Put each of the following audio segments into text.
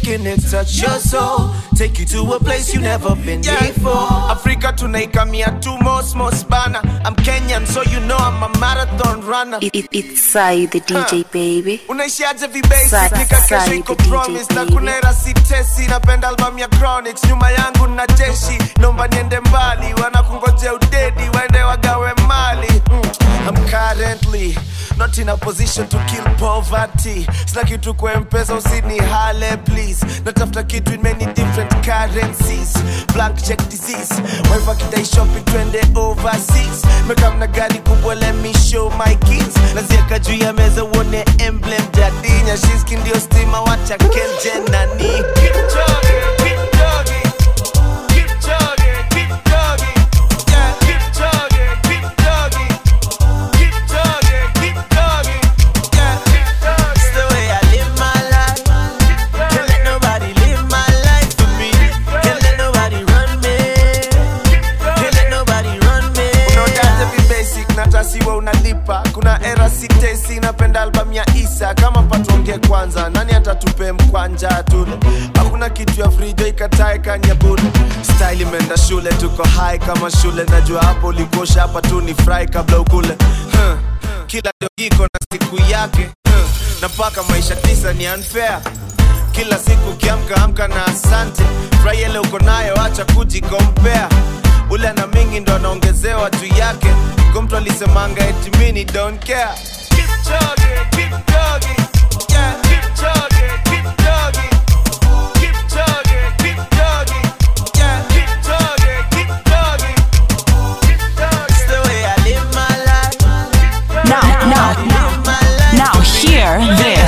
making it touch your soul. Take you to a place you never been before. Africa tunaikamia tu most most bana. I'm Kenyan, so you know I'm a marathon runner. It, it, it's Sai the DJ baby. unaishiaje vibasic Sai- nika kesho Sai iko the DJ promise na baby. kuna era sitesi napenda album ya chronics nyuma yangu na jeshi naomba niende mbali wanakungojea udedi waende wagawe mali mm. I'm currently not in a position to kill poverty sina kitu kwa mpesa usini hale please natafuta kitu in many different currencies blank check disease waiva kidai shopping twende overseas mekamna gari kubwa let me show my kids nazieka juu ya meza uone emblem jadinya shiski ndio stima wacha kenje nani Keep jogging, keep jogging, keep jogging, keep jogging. Yeah, keep jogging, keep jogging, keep jogging, keep jogging. Yeah, it's the way I live my life. Can't let nobody live my life for me. Can't let nobody run me. Can't let nobody run me. Unaotaje vi basic na tasiwa unalipa. Kuna era sitesi napenda album ya Isa. Kama patonge kwanza, nani atatupe mkwanja tule? Hakuna kitu ya frijo ikatae kanyabule. Style imeenda shule, tuko high kama shule. Najua hapo ulikosha hapa tu ni fry kabla ukule. Huh. Kila dogiko na siku yake. Huh. Na paka maisha tisa ni unfair kila siku ukiamka amka na asante furahi ile uko nayo acha kujikompea ule na mingi ndo anaongezewa juu yake ko mtu alisemanga eti mini don't care Keep jogging, keep jogging. Yeah, keep jogging, keep jogging. Keep jogging, keep jogging. Yeah, keep jogging, keep jogging. It's the way I live my life. Now, now, now, Live my life. now, hear this.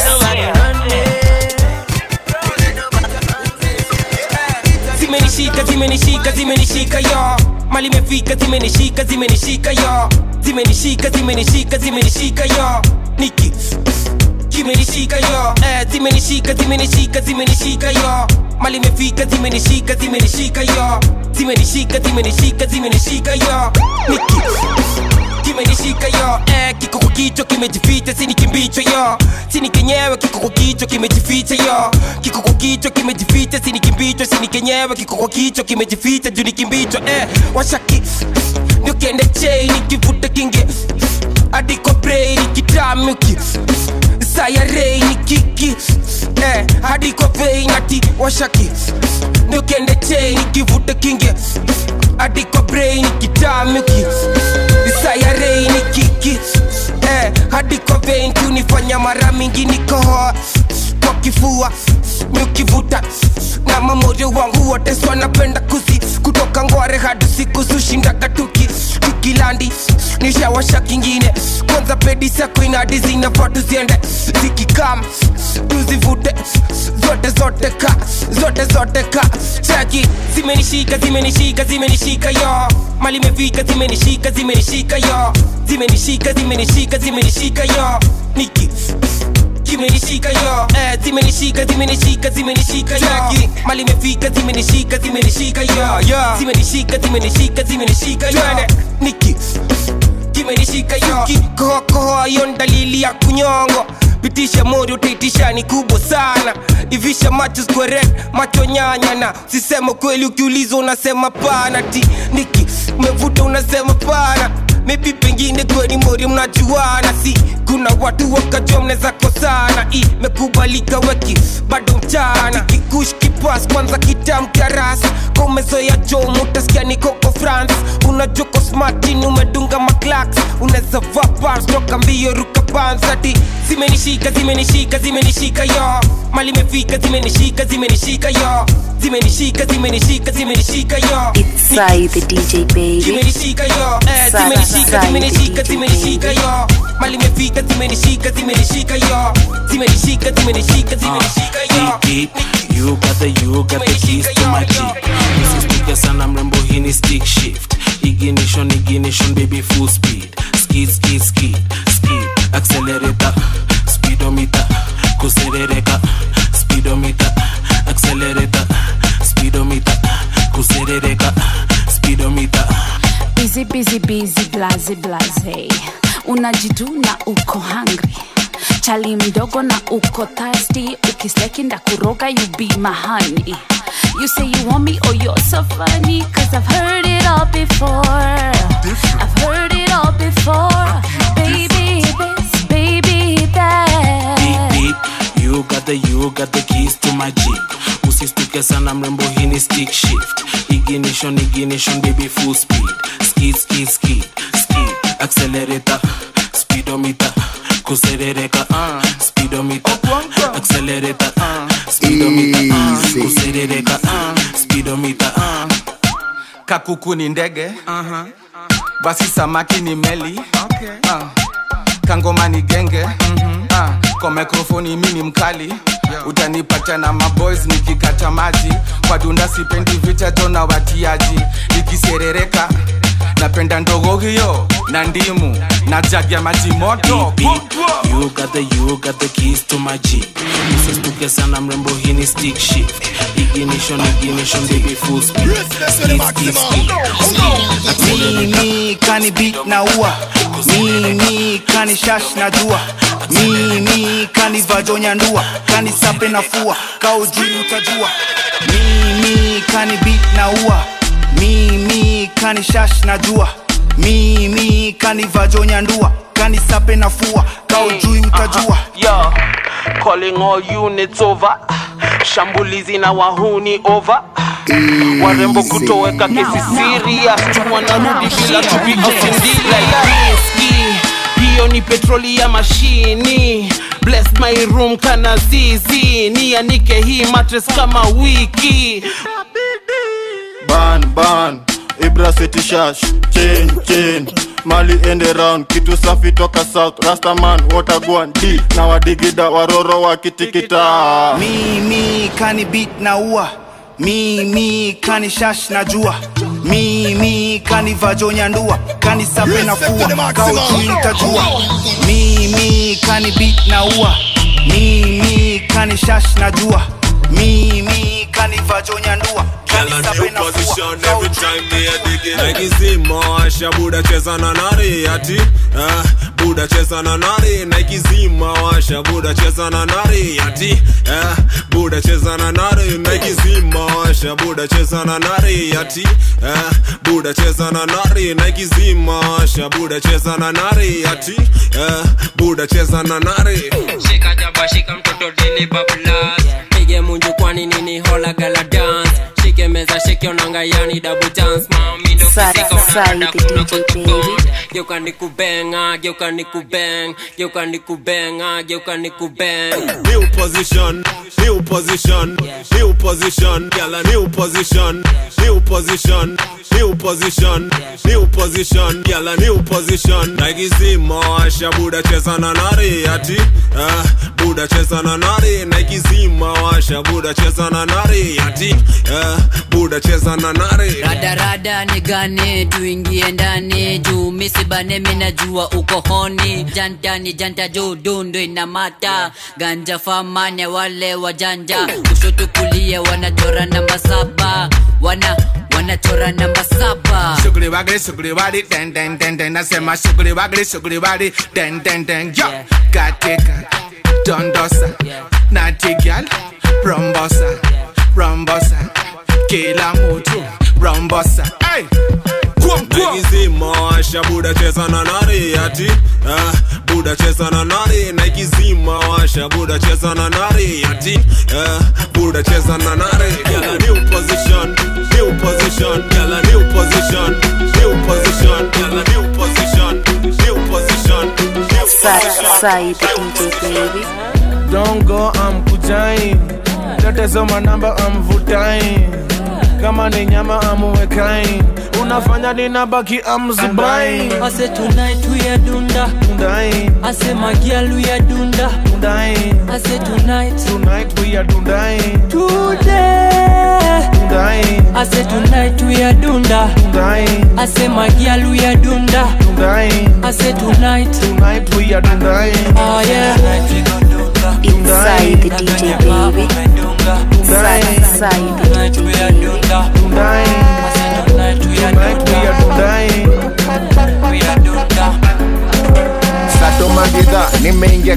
zimenishika zimenishika zimenishika yo mali imefika zimenishika zimenishika yo zimenishika zimenishika zimenishika yo niki kimenishika yo eh, zimenishika zimenishika zimenishika yo mali imefika zimenishika zimenishika yo zimenishika zimenishika zimenishika yo niki kimenishika yo eh, kiko kwa kichwa kimejificha sini kimbicho yo sini kenyewe kiko kwa kichwa kimejificha yo kiko kwa kichwa kimejificha sini kimbicho sini kenyewe kiko kwa kichwa kimejificha juu ni kimbicho eh, washaki ndio kiende chei nikivuta kinge adiko brei nikitamuki sayarei ni kiki eh, hadi kwa vei nati washaki ndio kiende chei nikivuta kinge hadi kwa brei nikitamuki sayarei ni kiki eh, hadi kwa vei kunifanya mara mingi nikohoa kwa kifua nikivuta na mamorio wangu wote so napenda kuzi kutoka ngware hadi siku zushindaga tuki tukilandi nishawasha kingine kwanza pedi sako inadi zinafaa tuziende zikikam tuzivute zote zote ka zote zote ka chaki zimenishika zimenishika zimenishika yo mali imefika zimenishika zimenishika yo zimenishika zimenishika zimenishika yo niki kimenishika yo eh, zimenishika zimenishika zimenishika yo mali imefika zimenishika zimenishika yo zimenishika zimenishika zimenishika yo niki kimenishika yo kikohokoho yo ni dalili ya kunyongo pitisha mori utaitisha ni kubwa sana ivisha macho square macho nyanya na sisema kweli ukiulizwa unasema pana ti niki umevuta unasema pana maybe pengine kweli mori mnajuana si kuna watu wakajua mnaweza kosana imekubalika weki bado mchana kikush kipas kwanza kitamkarasi komezoya jom utasikia nikoko france unajua ko smartin umedunga maklaks unaweza vaa pants toka mbio ruka pansati zimenishika zimenishika zimenishika yo mali imefika zimenishika zimenishika yo zimenishika zimenishika zimenishika yo It's Sai the DJ baby. zimenishika yo eh, Sana, zimenishika sana, zimenishika DJ zimenishika baby. yo mali imefika zimenishika zimenishika yo zimenishika zimenishika zimenishika yo Deep, deep. You got the, you got the keys to my jeep Msisitike sana mrembo hii ni stick shift Ignition, ignition baby full speed Skid, skid, skid, skid Accelerator, speedometer Kuserereka, speedometer Accelerator, speedometer Kuserereka, speedometer busy busy busy blaze blaze unajiduna uko hungry chali mdogo na uko thirsty ukisleki ndakuroga you be my honey you say you want me oh you're so funny cause i've heard it all before i've heard it all before baby this baby beep that beep you got the you got the keys to my jeep usistuke sana mrembo hii ni stick shift ignition ignition baby full speed skid skid skid skid accelerator speedometer kuserereka uh, speedometer accelerator uh, speedometer uh, Easy. kuserereka uh, speedometer uh. kakuku ni ndege uh-huh. basi samaki ni meli okay. uh. kangoma ni genge mm-hmm. uh. kwa mikrofoni mi ni mkali yeah. utanipata na maboys nikikata maji kwa dunda sipendi vita jona watiaji nikiserereka napenda ndogo hiyo na ndimu na jagi ya maji moto beep, beep. You got the you got the keys to my jeep usistuke sana mrembo hii ni stick shift ignition ignition baby full speed skid skid skid skid accelerator mimi kani beat na ua mimi kani shash na jua mimi kani vajonya ndua kani sape na fua kaujui utajua mimi kani beat na ua mimi kani shash na jua mimi kani vajonya ndua kani sape na fua kaujui utajua Yo, calling all units over shambulizi na wahuni over warembo kutoweka kesi serious wanarudi bila tupiosindila riski hiyo ni petroli ya mashini bless my room kana zizi nianike hii matres kama wiki ban ban ibra city shash chain chain mali ende round kitu safi toka south rastaman watagwan d na wadigida waroro wakitikita mimi kani beat na ua mimi kani shash na jua mimi kani vajonya ndua kani sape na fua kaujui utajua mimi kani beat na ua mimi kani shash na jua mimi kani vajonya ndua kani Girl, a sape new na fua position every kaujui time me a dig it. Like Zima, washa buda cheza na nari ati ah, buda cheza na nari Nike Zima, washa buda cheza na nari ati ah, buda cheza na nari Nike Zima, washa buda cheza na nari ati ah, buda cheza na nari Nike Zima, washa buda cheza na nari ati ah, buda cheza na nari shika jaba shika mtoto dili bablas pige munju kwani nini hola gala dance shike meza shike onanga yani double dance mami ndo Sa- kisika Sai unadada the kuna DJ kutubong baby. geuka nikubenga geuka nikubeng geuka nikubenga geuka nikubeng New position, new position, new position, girl a new position, new position, new position, new position, girl a new position. Nike Zima, washa buda cheza na nari ati, ah, buda cheza na nari. Nike Zima, washa buda cheza na nari ati, ah, buda cheza na nari. radarada nigane tuingie ndani juu misibane minajua uko honi jantani janta juu dundu inamata ganja famane wale wajanja kushoto kulia wanachora namba saba wana wanachora namba saba Sugri wagri sugri wari den den den den nasema sugri wagri sugri wari den den den yo katika dondosa natigal rombosa rombosa kila mtu rombosa hey. Kwam, kwam. Nike Zima, washa buda cheza na nari ati ah, buda cheza na nari Nike Zima, washa buda cheza na nari ati ah, buda cheza na nari Girl a new position, new position, girl a new position, new position, girl a new position, new position, new Sa- position. Sai the DJ baby. Don't go, I'm kujain Tetezoma namba I'm vutain Kama ni nyama amuwekain Unafanya ninabaki I'm zubain I say tonight we are dunda. Undain, I say my girl we are dunda. undain I say tonight. Tonight we are dundain Today. Undain, I say tonight we are dunda. undain I say my girl we are dunda. Undain, I say tonight. tonight we are dundain Oh yeah. Inside the DJ baby. Sa- Sai the Tonight DJ we are baby. dunda. Undain, I say tonight we are tonight we are dunda. dundain We are dunda. satomagidha nimeingia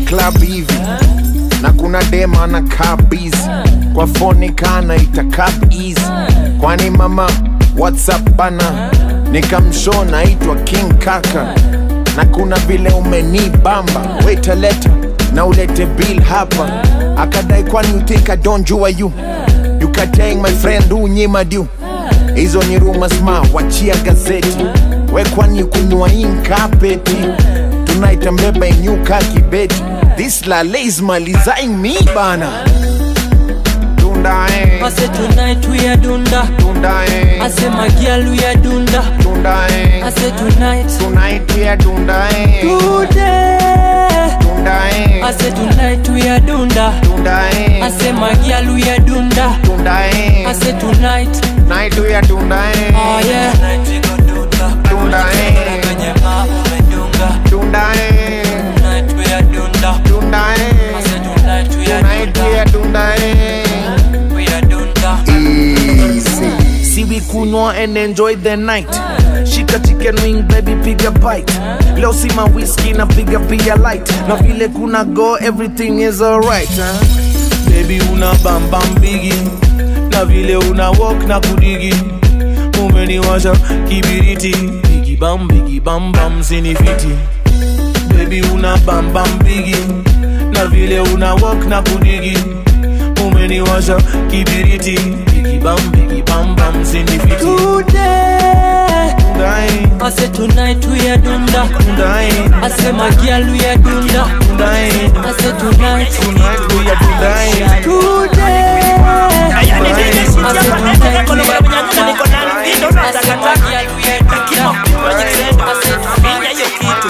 club hivi na kuna dema na kabizi kwa foni kana itakap easy kwani mama whatsapp bana nikamsho naitwa king kaka na kuna vile umenibamba wetaleta na ulete bill hapa akadai kwani you think I don't jua you you katang my friend unyima du hizo ni rumors ma wachia gazeti we kwani kunywa inkapeti tunaita mbeba inyuka kibeti this lale is malizaing me bana Dunda eh. I say tonight we are dunda. Dunda eh. I say my girl we are dunda. Dunda eh. I say tonight. Tonight we are dunda eh. Today. Dunda eh. I say tonight we are dunda. Dunda eh. I say my girl we are dunda. Dunda eh. I say tonight. Night we are dunda eh. Oh yeah. Tonight we go dunda. Dunda eh. Kwenye mama umedunga. Dunda eh. Tonight we are dunda. Dunda eh. I say tonight we are Tonight we dunda. are dunda eh. We are dunda. Easy. See we kunywa and enjoy the night shika chicken wing baby piga bite leo si ma whisky na piga pia light na vile kuna go everything is alright huh? baby una bam bam bigi na vile una walk na kudigi umeniwasha kibiriti bigi bam bigi bam bam sinifiti baby una bam bam bigi na vile una walk na kudigi umeniwasha kibiriti bigi bam bigi bam bam sinifiti Today. Dai, I say tonight we are dunda. dai, I say my girl we are dunda. dai. I say tonight. Tonight we are dai. Today. I say tonight we are dunda. I say my girl we are dunda. I say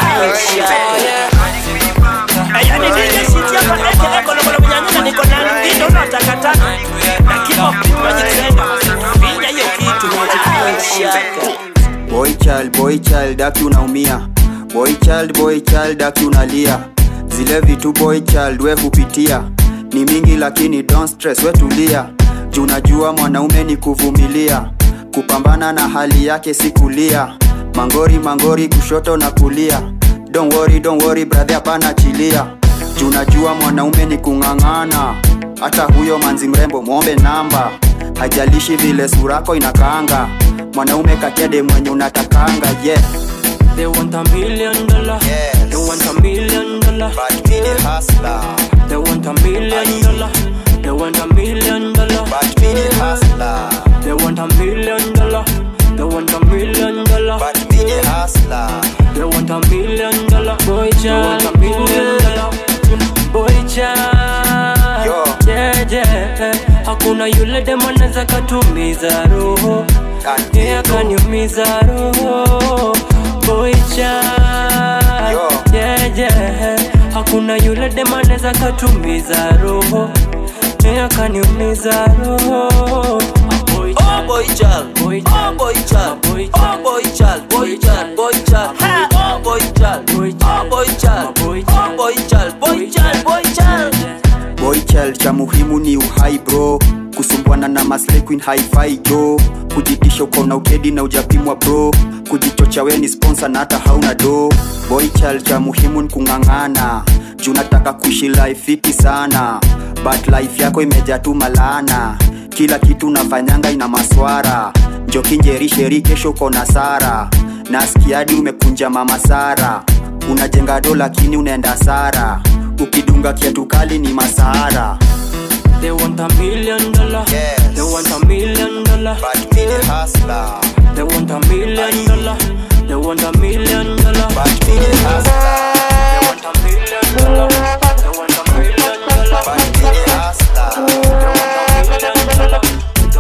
boy child boy child aki unaumia boy child boy child aki unalia zile vitu boy child we hupitia ni mingi lakini don't stress we tulia juu najua mwanaume ni kuvumilia kupambana na hali yake si kulia mangori mangori kushoto na kulia don't worry, don't worry, brother hapana chilia juu najua mwanaume ni kung'ang'ana hata huyo manzi mrembo mwombe namba hajalishi vile surako inakaanga mwanaume katede mwenye unatakanga yeah. They want a million dollar. They want a million dollar. But me the hustler. They want a million dollar. They want a million dollar. But me the hustler. They want a million dollar. They want a million dollar. But me the hustler. They want a million dollar. Boy child. want a million dollar. Boy child. Yo. Yeah, yeah. Hakuna yule dem anaweza katumiza roho. And Yeah, kaniumiza roho. Boy child. Yo. Yeah, yeah. Hakuna yule dem anaweza katumiza roho. Yeah, kaniumiza roho. Boy Oh boy child, Boy oh boy child, Boy oh boy child, boy child, boy child, oh boy child, Boy oh boy child, Boy oh boy child, boy child, boy child. boy child cha muhimu ni uhai bro kusumbwana na maslay queen hi-fi jo kujitisha ukaona ukedi na ujapimwa bro kujichocha we ni sponsor na hata hauna do boy child cha muhimu ni kung'ang'ana juu nataka kuishi life fiti sana but life yako imejaa tu malaana kila kitu unafanyanga ina maswara njokinjerisheri kesho uko sara nasikiadi umekunja mama sara unajenga do lakini unaenda sara ukidunga kiatu kali ni masahara They want a million dollar. Yes. They want a million dollar. But me the hustler. They want a million dollar. They want a million dollar. But me the hustler. They want a million dollar. They want a million dollar. But me the hustler. They want a million dollar.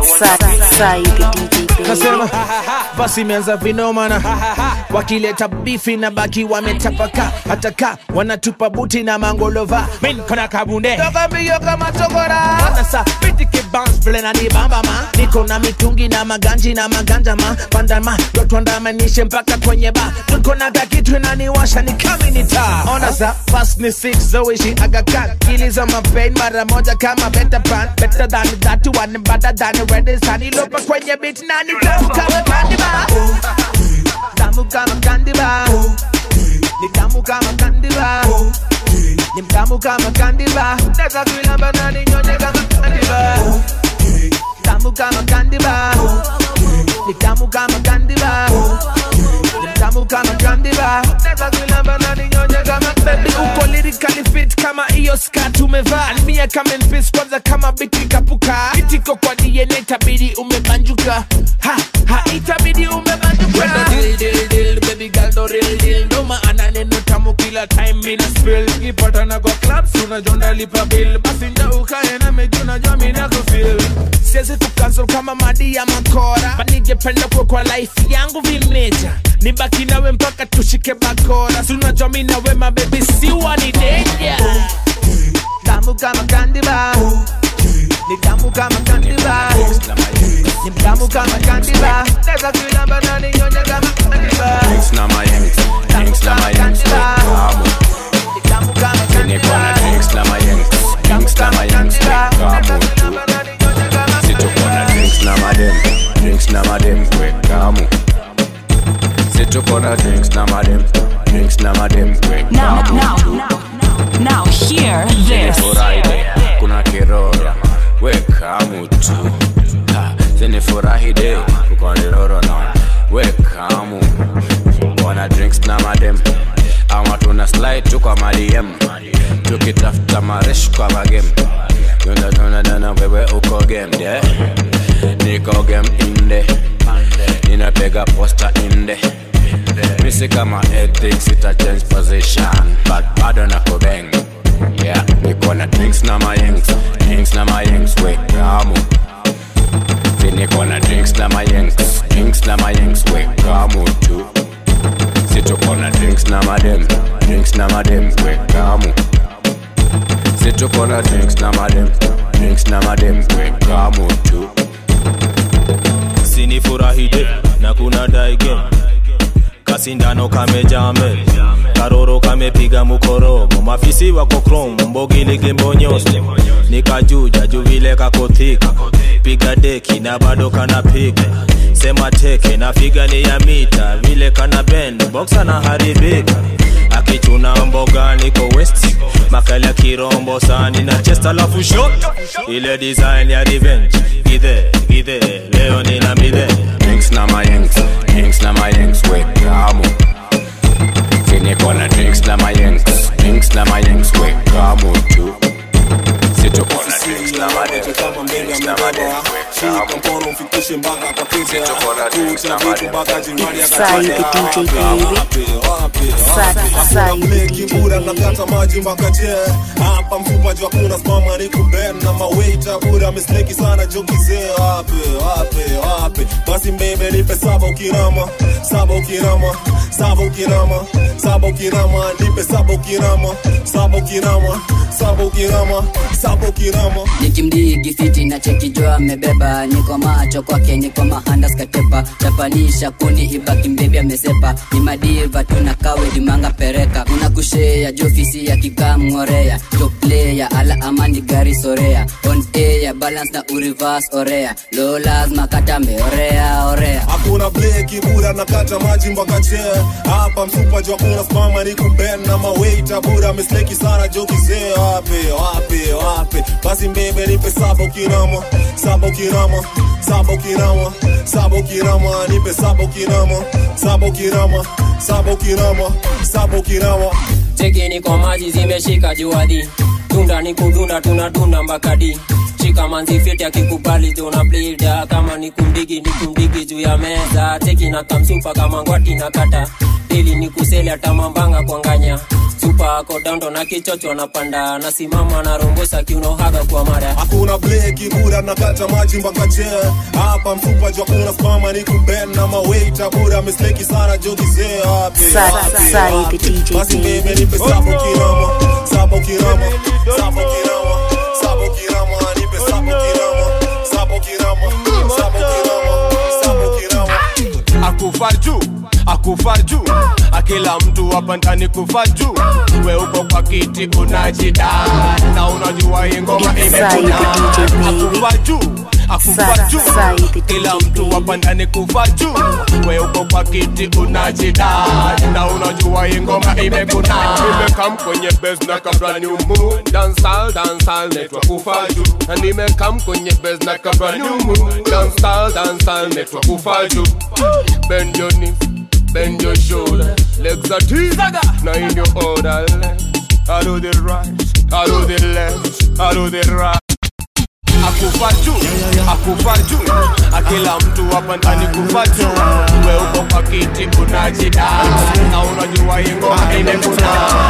Sai the DJ baby. nasema basi imeanza vinomana wakileta bifi na baki wametapaka hata ka wanatupa buti na mangolova min kona kabunde toka mbio kama togora nasa pitike bounce vile na nibamba ma niko na mitungi na maganji na maganja ma pandama dotwandamanishe mpaka kwenye ba tuko na kakitu inaniwasha ni kaminita ona sa fast ni six zoishi agakan kiliza mapain mara moja kama better pan better than that one better than ready sani lopa kwenye beat nani tamu kama candy bar tamu kama candy bar ni tamu kama kandiba ni mtamu kama kandiba naweza kuilamba na ninyonye kama kandiba tamu kama kandiba ni tamu kama kandiba ni mtamu kama kandiba naweza kuilamba na ninyonye kama baby uko lyrically fit kama hiyo skirt umevaa almia kama mpis kwanza kama biti kapuka itiko kwa DNA itabidi umebanjuka ha ha itabidi umebanjuka Wenda deal deal deal baby girl do real deal ndo maana neno tamu kila time mina spill ikipatana kwa clubs unajonda lipa bill basi nda ukae na meji unajua mina kufeel siwezi kukansel kama madi ya makora banijependa kuwa kwa life yangu vimeja nibaki nawe mpaka tushike bakora si unajua mi nawe mabebi siwa ni denja tamu kama kandiba ni tamu kama kandiba ni mtamu kama kandiba naweza kuilamba na ninyonya kama kandiba Drinks na mayengs, drinks na mayengs, wekamu tamu kama Niko na drinks na mayengs, drinks na mayengs, wekamu tu Situko na drinks na madem, drinks na madem, wekamu Situko na drinks na madem, drinks na madem, Now, wekamu now, tu now, hear this. Zinifurahi, kuna kiroro, wekamu tu Ha, Zinifurahi de, uko niroro na wekamu Wana drinks na madem ama tuna slide tu kwa madiem tukitafuta maresh kwa magem tunatunadana wewe uko game de niko game inde ninapiga posta inde misi kama ethics ita change position but bado nako bang yeah niko na drinks na mayengs drinks na mayengs wekamu niko na drinks na mayengs drinks na mayengs wekamu tu situko na drinks na madem drinks na madem wekamu situko na drinks na madem drinks na madem wekamu tu sinifurahide na kuna daige kasindano kamejame karoro kamepiga mukorogo mafisi wako krom mbogiligimbonyoste nikajuja juvile kakothika piga deki na bado kanapiga sema teke na figa ni ya mita vile kana bend boxa na haribika akichuna mboga niko west makali ya kirombo sani na chest alafu shot ile design ya revenge gidhe gidhe leo nina midhe drinks na mayengs drinks na mayengs wekamu siniko na drinks na mayengs drinks na mayengs wekamu tu situko na drinks na madem drinks na madem wekamu mkono umfikishe mpaka kwa kichwa Situko na drinks na madem mpaka jingwani It's Sai the DJ baby. Sai, Sai the mleki bura nakata maji mpaka je hapa mfupa jua kuna smama ni kuben na mawaita bura misleki sana jokizee wape wape wape basi mbebe nipe saba ukirama saba ukirama saba ukirama saba ukirama nipe saba ukirama saba ukirama saba ukirama saba ukirama nikimdigi fiti na chekijo amebeba niko macho kwake niko mahandas katepa chapanisha kuni ibaki mbebi amesepa ni madiva tuna kawe dimanga pereka una kushea jofisi ya kikamngorea joplaya ala amani gari sorea on air balance na urivas orea lo lazima katambe orea orea hakuna bleki bura nakata maji mpaka chee hapa msupa jua kuna smama ni kuben na mawaita bura misleki sana jokizee wape wape wape basi mbebe nipe saba ukirama saba ukirama saba ukirama saba ukirama nipe saba ukirama saba ukirama saba ukirama saba ukirama cheki niko maji zimeshika juadi tunda ni kudunda tunadunda mbakadi shika manzi fiti akikubali tuna blida kama ni kumdigi ni kumdigi juu ya meza cheki na kamsupa kama ngwati na kata ili ni kuseli atamambanga kwanganya supa ako dando na kichocho napanda nasimama na rombosa kiunohaga kwa mara hakuna bleki bura nakata maji mpaka chee hapa mfupa jua kuna smama ni kuben na mawaita bura misleki sana jokizee wape Sai- wape, Sai wape. the DJ basi baby. mbebe nipe saba ukirama saba ukirama saba ukirama saba ukirama nipe saba ukirama saba ukirama saba ukirama saba ukirama akufarju akufarju kila mtu hapa ndani kufa juu we uko kwa kiti unajida na unajua hii ngoma imekuna akufa juu akufa juu kila mtu hapa ndani kufa juu we uko kwa kiti unajida na unajua hii ngoma imekuna nimekam kwenye base na kabla ni umu dancehall dancehall network kufa juu na nimekam kwenye base na kabla ni umu dancehall dancehall network kufa juu bend your knees bend your shoulder legs are deep now in your order I do the right I do the left I do the right akufa juu akufa juu akila mtu hapa ndani kufa juu we uko kwa kiti unajida na unajua hii ngoma imekuna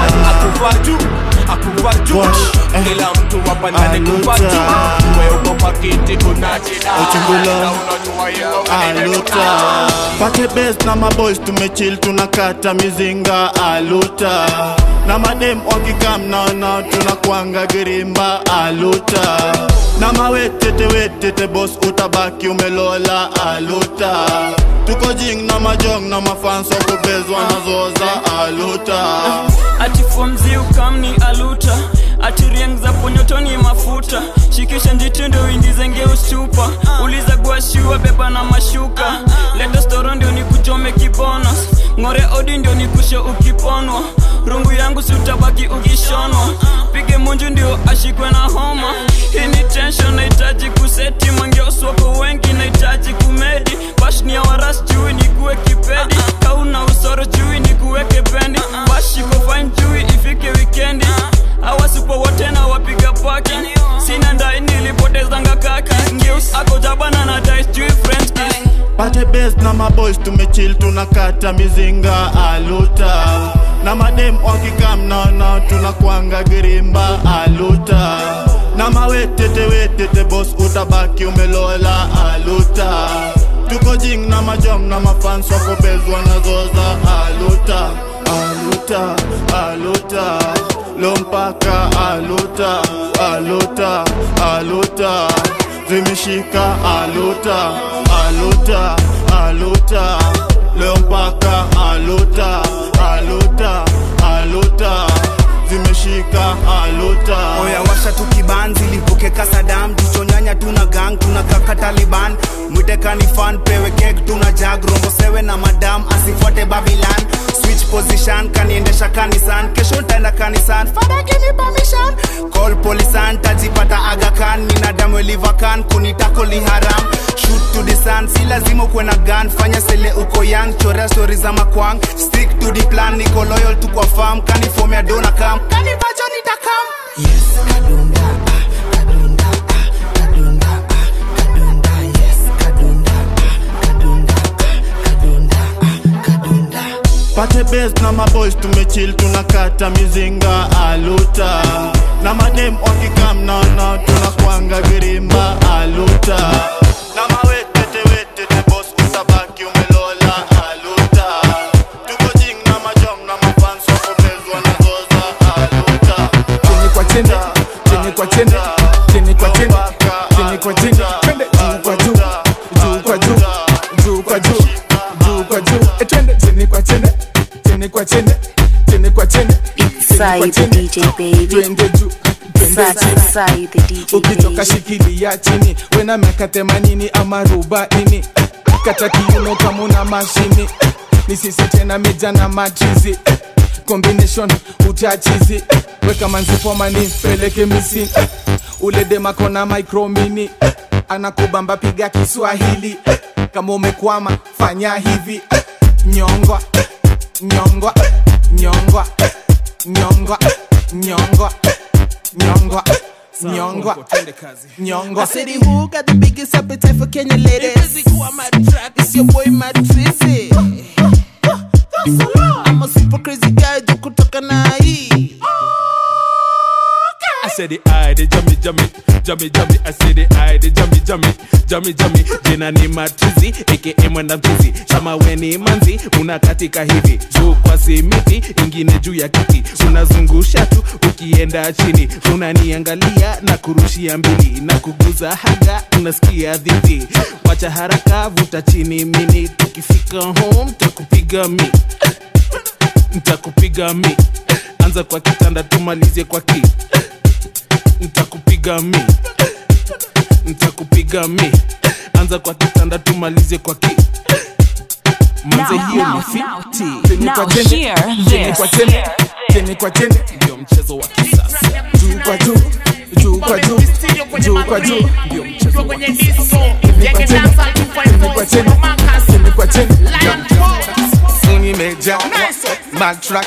akufa juu akufa juu kila mtu hapa ndani kufa juu we uko kwa kiti unajida na unajua hii ngoma imekuna aluta pate best na maboys tumechill tunakata mizinga aluta na madem wakikam naona tunakwanga girimba aluta na mawetete wetete bos utabaki umelola aluta tuko jing na majong na mafans wakubezwa nazoza aluta ati fomzi ukamni aluta ati rieng za ponyotoni mafuta shikisha njitindo uingize ngeustupa uliza guashiwa beba na mashuka leta storo ndio nikuchome kibonos ng'ore odi ndio nikushe ukiponwa rungu yangu si utabaki ukishonwa pige munju ndio ashikwe na homa hii ni tension nahitaji kuseti mangeoswako wengi nahitaji kumedi bashni ya waras jui nikuwe kipedi kauna usoro jui nikuweke pendi bashiko fine jui ifike wikendi awasipo wote na wapiga paki sina ndai nilipotezanga kaki ngeus ako jabana na dais jui french kiss pate best na maboys tumechill tunakata mizinga aluta na madem wakikam naona tunakwanga girimba aluta na mawetete wetete bos utabaki umelola aluta tuko jing na majom na mafans wakobezwa nazoza aluta aluta aluta lompaka aluta aluta aluta zimeshika aluta aluta aluta leo mpaka aluta aluta aluta zimeshika aluta oya washa tu kibanzi lipuke kasadam tuchonyanya tuna gang tuna kaka taliban mwitekani fan pewe kek tuna jag rombo sewe na madam asifuate babilan switch position kaniendesha kanisan kesho ntaenda kanisan fada give me permission call polisan tajipata agakan nina damu elivakan kunitako li haram shoot to the sun si lazima ukuwe na gun fanya sele uko young chorea stori za makwang stick to the plan niko loyal tu kwa farm kanifomea dona kam kanivacho nitakam pate best na maboys tumechill tunakata mizinga aluta na madem wakikam naona tunakwanga girimba aluta na mawetete wetete bos utabaki umelola aluta tuko jing na majom na mafans wakobezwa nazoza aluta chini kwa chini chini kwa chini chini kwa chini chini kwa chini twende juu kwa juu juu kwa juu juu kwa juu juu kwa juu Eh, twende chini kwa chini chini kwa chini chini kwa chini Sai the DJ baby. twende juu twende Sai, chini sai the DJ ukitoka baby. shikilia chini wena miaka themanini ama arobaini kata kiuno kama una mashini ni sisi tena meja na machizi combination utachizi weka manzipomani peleke misini ule demakona micromini anakubamba piga kiswahili kama umekwama fanya hivi nyongwa nyongwa nyongwa nyongwa nyongwa nyongwa nyongwa nyongwa I said, who got the biggest appetite for Kenya ladies? It's your boy Mad Tracy. I'm a super crazy guy, juu kutoka na hii. I said the eye, the jummy, jummy, jummy, jummy. I said the eye, the jummy, jummy, jummy, jummy. Jina ni matizi, aka mwenda mchizi. Kama we ni manzi, unakatika hivi juu kwa simiti, ingine juu ya kiti, unazungusha tu ukienda chini, unaniangalia na kurushia mbili na kuguza haga, unasikia dhiti. Wacha haraka, vuta chini mini, tukifika home takupiga mi ntakupiga mi anza kwa kitanda tumalizie kwa ki ntakupiga mi ntakupiga mi anza kwa kitanda tumalizie kwa ki manze Now, hiyo now, ni fiti now, Chini now kwa chini, hear chini this. kwa chini chini kwa chini ndio mchezo wa kisasa juu kwa juu juu kwa juu juu kwa juu ndio mchezo wa kisasa chini kwa chini chini kwa chini chini kwa chini ndio mchezo wa kisasa Unimeja Mad tracks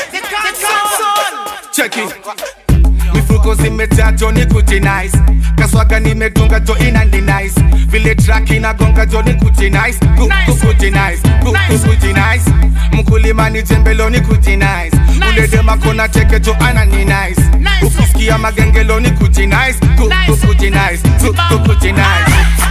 Check it mifuko zimejaa joni kuti nice kaswaga nimedunga jo inandi nice vile track inagonga joni kuti nice Ku- ku- kuti nice Ku- ku- kuti nice mkulima ni jembeloni kuti nice uledema kona teke jo anani nice ukisikia magengeloni kuti nice Ku- ku- kuti nice Ku- ku- kuti nice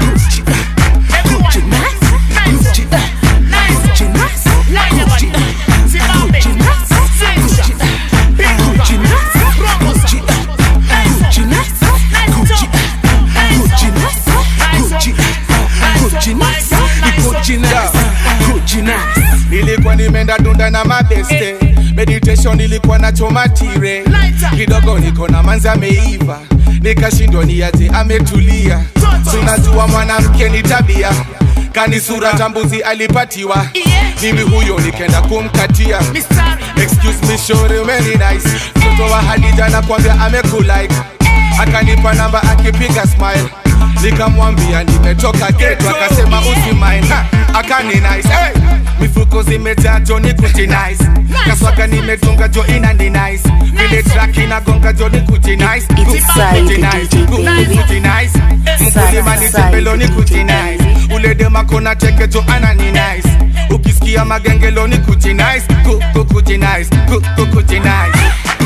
nilikuwa nimeenda dunda na mabeste meditation ilikuwa na chomatire kidogo niko na manzi ameiva nikashindwa niaje ametulia tunajua mwanamke ni tabia kani sura tambuzi alipatiwa mimi huyo nikenda kumkatia excuse me shore very nice mtoto wa hadija nakwambia amekulike akanipa namba akipiga smile nikamwambia nimetoka geto akasema usimine Ha, akani nice hey! mifuko zimejaa jo ni kuti nice kaswaga nimetunga jo ina ni nice vile track inagonga jo ni kuti nice Ku- It's kuti Sai, nice DJ Ku- baby. kuti nice mkulima ni Sai, tembelo ni kuti nice ule dema kona teke jo ana ni nice ukisikia magengelo ni kuti nice Ku- ku- kuti nice Ku- ku- kuti nice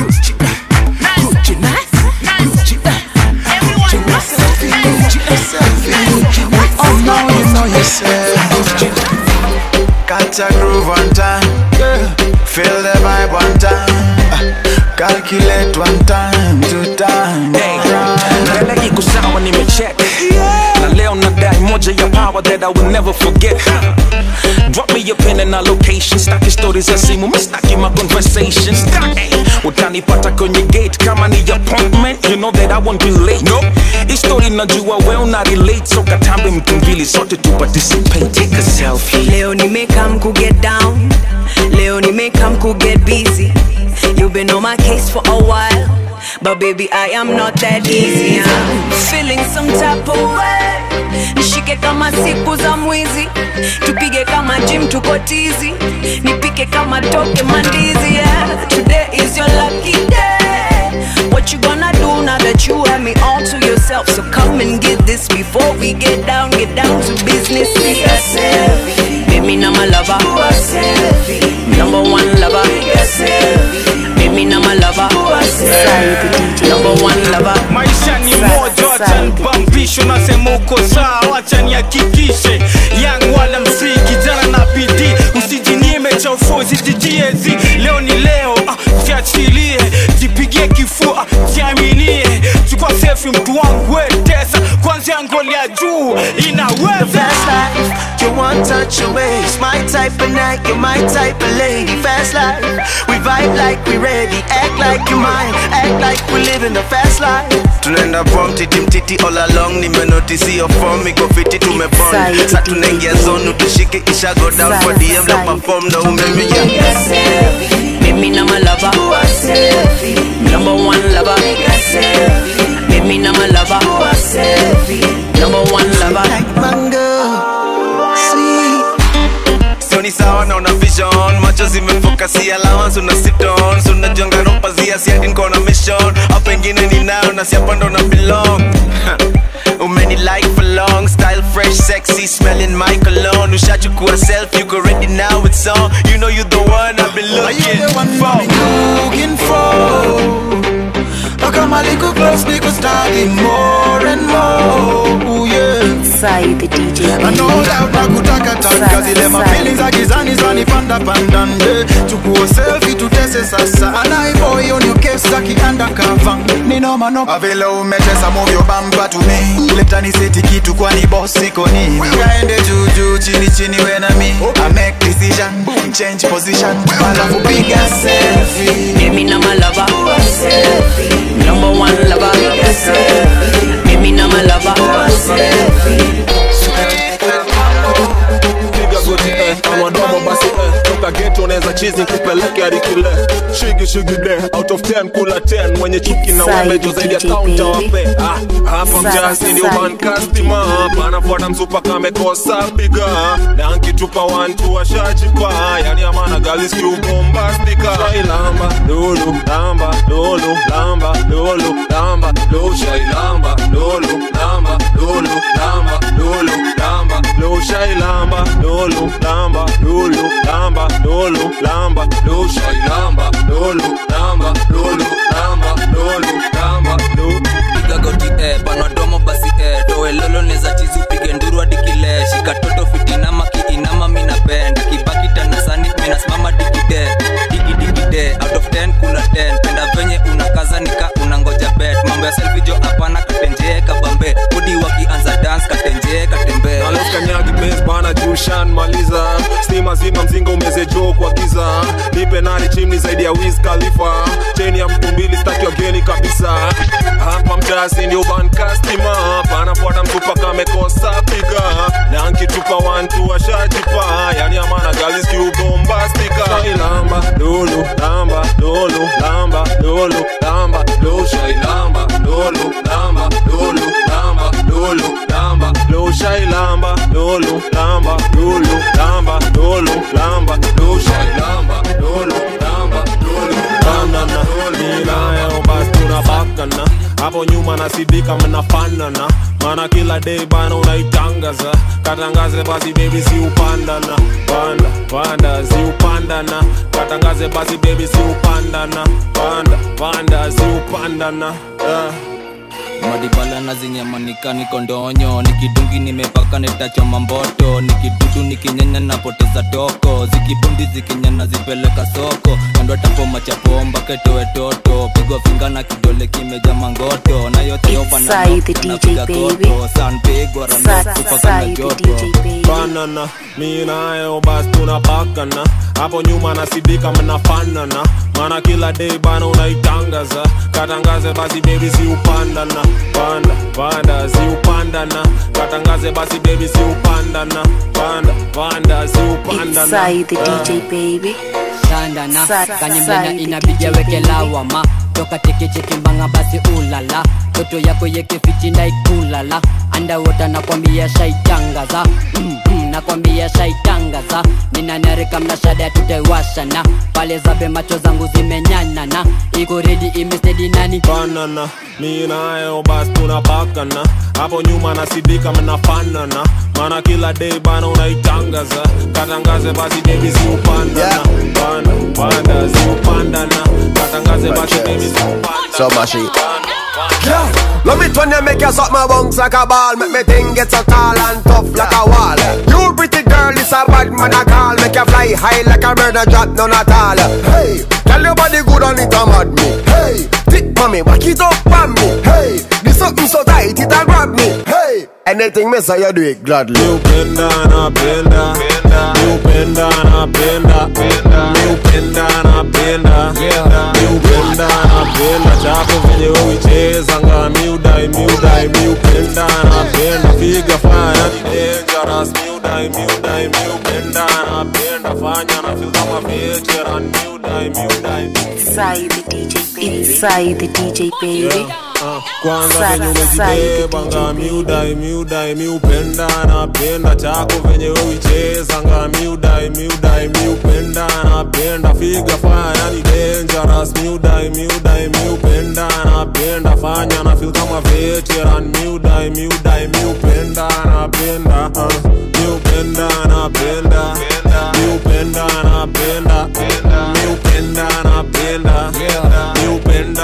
Oh no, you know yourself. Got a groove one time. Feel the vibe one time. Calculate one time, two time. mbele iko sawa nimecheck na leo nadai moja ya power that I will never forget drop me your pin and a location staki stories za simu mistaki my conversations Hey, utanipata kwenye gate kama ni appointment you know that I won't be late no hii story najua well na relate so katambe mtu mbili sote tu participate take a selfie leo nimekam ku get down leo nimekam ku get busy you've been on my case for a while but baby i am not that easy I'm feeling some type of way nishike kama siku za mwizi tupige kama gym tuko tizi nipike kama toke mandizi yeah. today is your lucky day what you gonna do now that you have me all to yourself so come and get this before we get down get down to business Take a selfie. Baby, now my lover. Number one lover. Baby, now my lover. Number one lover. maisha ni moja wacha nibambisho nasema uko sawa wacha nihakikishe yang wala msii kijana na bidii usijinyime cha ufuzi jijiezi leo ni leo ah, jiachilie jipigie kifua jiaminie chukua sefi mtu wangu wetesa kwanzia ngoli ya juu inaweza Fast life, you want touch your waist. My type of night, you're my type of lady. Fast life, we vibe like we ready. Act like you mine, act like we living the fast life. tunaenda pom titi mtiti all along nimenotisi yo form iko fiti tumebond sa tunaingia zonu tushike isha go down for dm la perform na umemia Baby, now my lover. Number one lover. Baby, now my lover. Number one lover. sioni sawa na una vision macho zimefokasia allowance una sit on so unajonga ropazia siadi nkona mission au pengine ni nayo na siapa ndo na belong umeni like for long style fresh sexy smelling my cologne ushachukua self you go ready now it's on you know you the one i've been looking for looking for. How come I little close, nigga starting more and more, yeah. Sai the DJ. I know that nakutaka taka zile mafeelings za gizani zanipanda panda nde chukua selfie tutese sasa anaiboy on your case aki undercover ni noma no avile umetesa move your bumper to me leta ni seti kitu kwani boss iko nini kaende juu juu chini chini we na mi I make this decision change position alafu piga selfie Mimi na my lover Number one lover Mimi na my lover piga goti eh, kama domo basi eh, toka geto unaweza chizi kupeleke hadi kile shigi shigi de out of 10 kula 10 mwenye chuki na Side wamejo zaidi ya DJ kaunta baby. wape ah, hapa Side, mjasi ndio side. man customer hapa anafuata msupa kamekosa piga na ankitupa one two washajipa yani amana galis kiu bombastika shailamba lulu lamba lulu lamba lulu lamba lulu shailamba lulu lamba lulu lamba lulu lamba lulu shailamba lulu lamba lulu lamba lulu lamba lulu shailamba lulu lamba lulu lamba lulu lamba lulu piga goti eh, panadomo basi eh, doe lolo neza chizi upige nduru hadi kile shika toto fitinama kiinama minapenda kibaki tanasani minasimama digide digidikide out of 10 kula 10 penda venye unakaza nika unangoja bet mambo ya selfie jo hapana katenjee kabambe budi wakianza dance katenjee katembee kanyagi bes bana jushan maliza stima zima mzinga umeze jo kwa giza nipe nari chimni zaidi ya wiz khalifa cheni ya mtu mbili staki wageni kabisa hapa mtasi ndio bankastima panafuata mtupa kamekosa piga na nkitupa wantu washajipa yani amana galis kiubombastika shailamba lulu lamba lulu lamba lulu lamba lulu shailamba lulu lamba lulu lamba lulu lamba lulu shailamba lulu lamba lulu lamba lulu lamba lulu shailamba lulu lamba lulu banana ninayo basi tunabakana hapo nyuma nasidika mnafanana mana kila day bana unaitangaza katangaze basi baby si upandana panda panda si upandana katangaze basi baby si upandana panda panda si upandana yeah. madibala na zinyamanika niko ndonyo nikidungi nimepaka netachoma mboto nikidudu nikinyanya napoteza toko zikibundi zikinyana zipeleka soko kando tapoma chapomba ketowe toto pigwa finga na kidole kimeja mangoto na yote Inside the DJ baby. sanpigwa Inside- inside the DJ baby. banana mi nayo basi tunapakana hapo nyuma nasidika mnafanana mana kila day bana unaitangaza katangaze basi baby si upandana panda panda si upandana katangaze basi baby si upandana panda panda si upandana Inside the DJ baby. sandana Sa- kanyemlena side inapiga DJ weke baby. lawama toka tekechekimbanga basi ulala toto yako yekefitina ikulala andawota nakwambia shaitangaza mm, mm, nakwambia shaitangaza ninanarika mnashada tutaiwashana pale zabe macho zangu zimenyanana iko redi imestedi nani banana mi nayo basi tunapakana hapo nyuma nasidika mnafanana mana kila day bana unaitangaza katangaze basi baby si upandana panda panda si upandana katangaze basi baby si upandana So mushy. Yeah. Love it when you make your suck my bones like a ball Make me thing get so tall and tough like a wall You pretty girl, this a bad man a call Make you fly high like a bird and drop none at all Hey, tell your body good on it a mad me Hey, tip on me, back it up on me Hey, this something so tight it a grab me Hey, anything me say you do it gladly You bend down, I bend down You bend down, I bend down You bend down, I bend down You bend down, I bend down Chako venye uicheza nga miudai miudai miupenda napenda figa fanya ni dangerous miudai miudai miupenda napenda fanya na feel kama veteran miudai miudai Inside the DJ baby. Inside the DJ baby. Ah, kwanza Sana, venye sana, umejibeba nga miudai miudai miupenda napenda chako venye uicheza nga miudai miudai miupenda napenda figa fanya ni dangerous miudai miudai miupenda napenda fanya na feel kama veteran miudai miudai miupenda napenda ah, miupenda napenda miupenda napenda miupenda napenda miupenda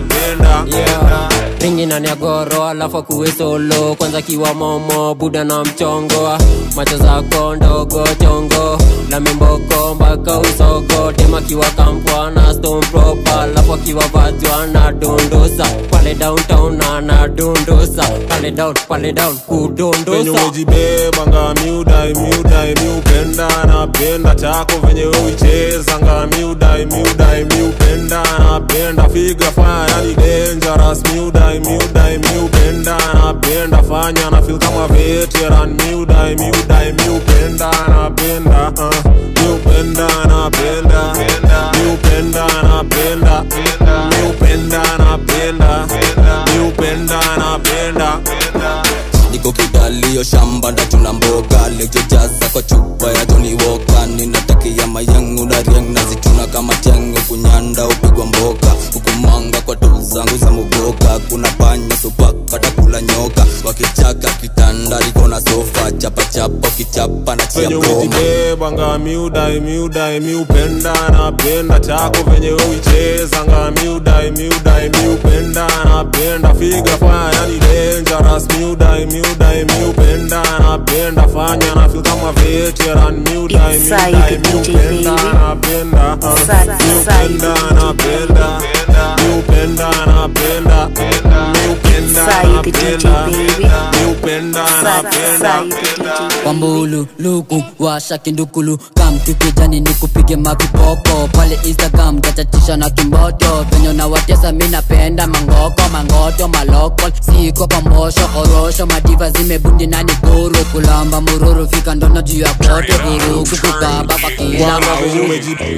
napenda ringi ndani ya goro alafu akuwe solo kwanza kiwa momo buda na mchongo macho zako ndogo chongo na mimboko mpaka usogo tema kiwa kampwa na stone proper alafu akiwa vajwa na dondosa pale downtown na na dondosa pale down pale down venye kudondosa umejibeba nga miudai miudai miupenda napenda chako venye uichezanga miudai miudai miupenda napenda figa fanya yani dangerous miudai miudai miupenda napenda fanya na feel kama veteran miudai miudai miupenda napenda uh, miupenda napenda miupenda napenda miupenda napenda miupenda napenda niko kidalio shamba ndachuna mboga lejojaza kwa chupa ya Johnny Walker ninatakia mayangu na riang nazituna kama tengo kunyanda upigwa mboka hukumanga kwa tu zangu za muboka kuna panya supaka takula nyoka wakichaka kitanda liko na sofa chapachapa ukichapa na chia venye broma umejibebanga miudai miudai miupenda napenda chako venye uichezanga miudai miudai miupenda napenda figa fanya yani dangerous miudai miudai miupenda napenda fanya na feel kama veteran miudai It's miudai Said the DJ, miupenda baby. napenda uh, Sa- Said miupenda the napenda miupenda napenda miupenda Said the DJ, napenda miupenda napenda wambulu luku washa kindukulu kamtukijani ni kupige mavipopo pale instagram tachatisha na kimboto venye nawatesa mi napenda mangoko mangoto maloko siko pambosho orosho madiva zimebundi nani kuru kulamba mururu fika ndono juu ya kote vurugu kukaba kwa kila mauru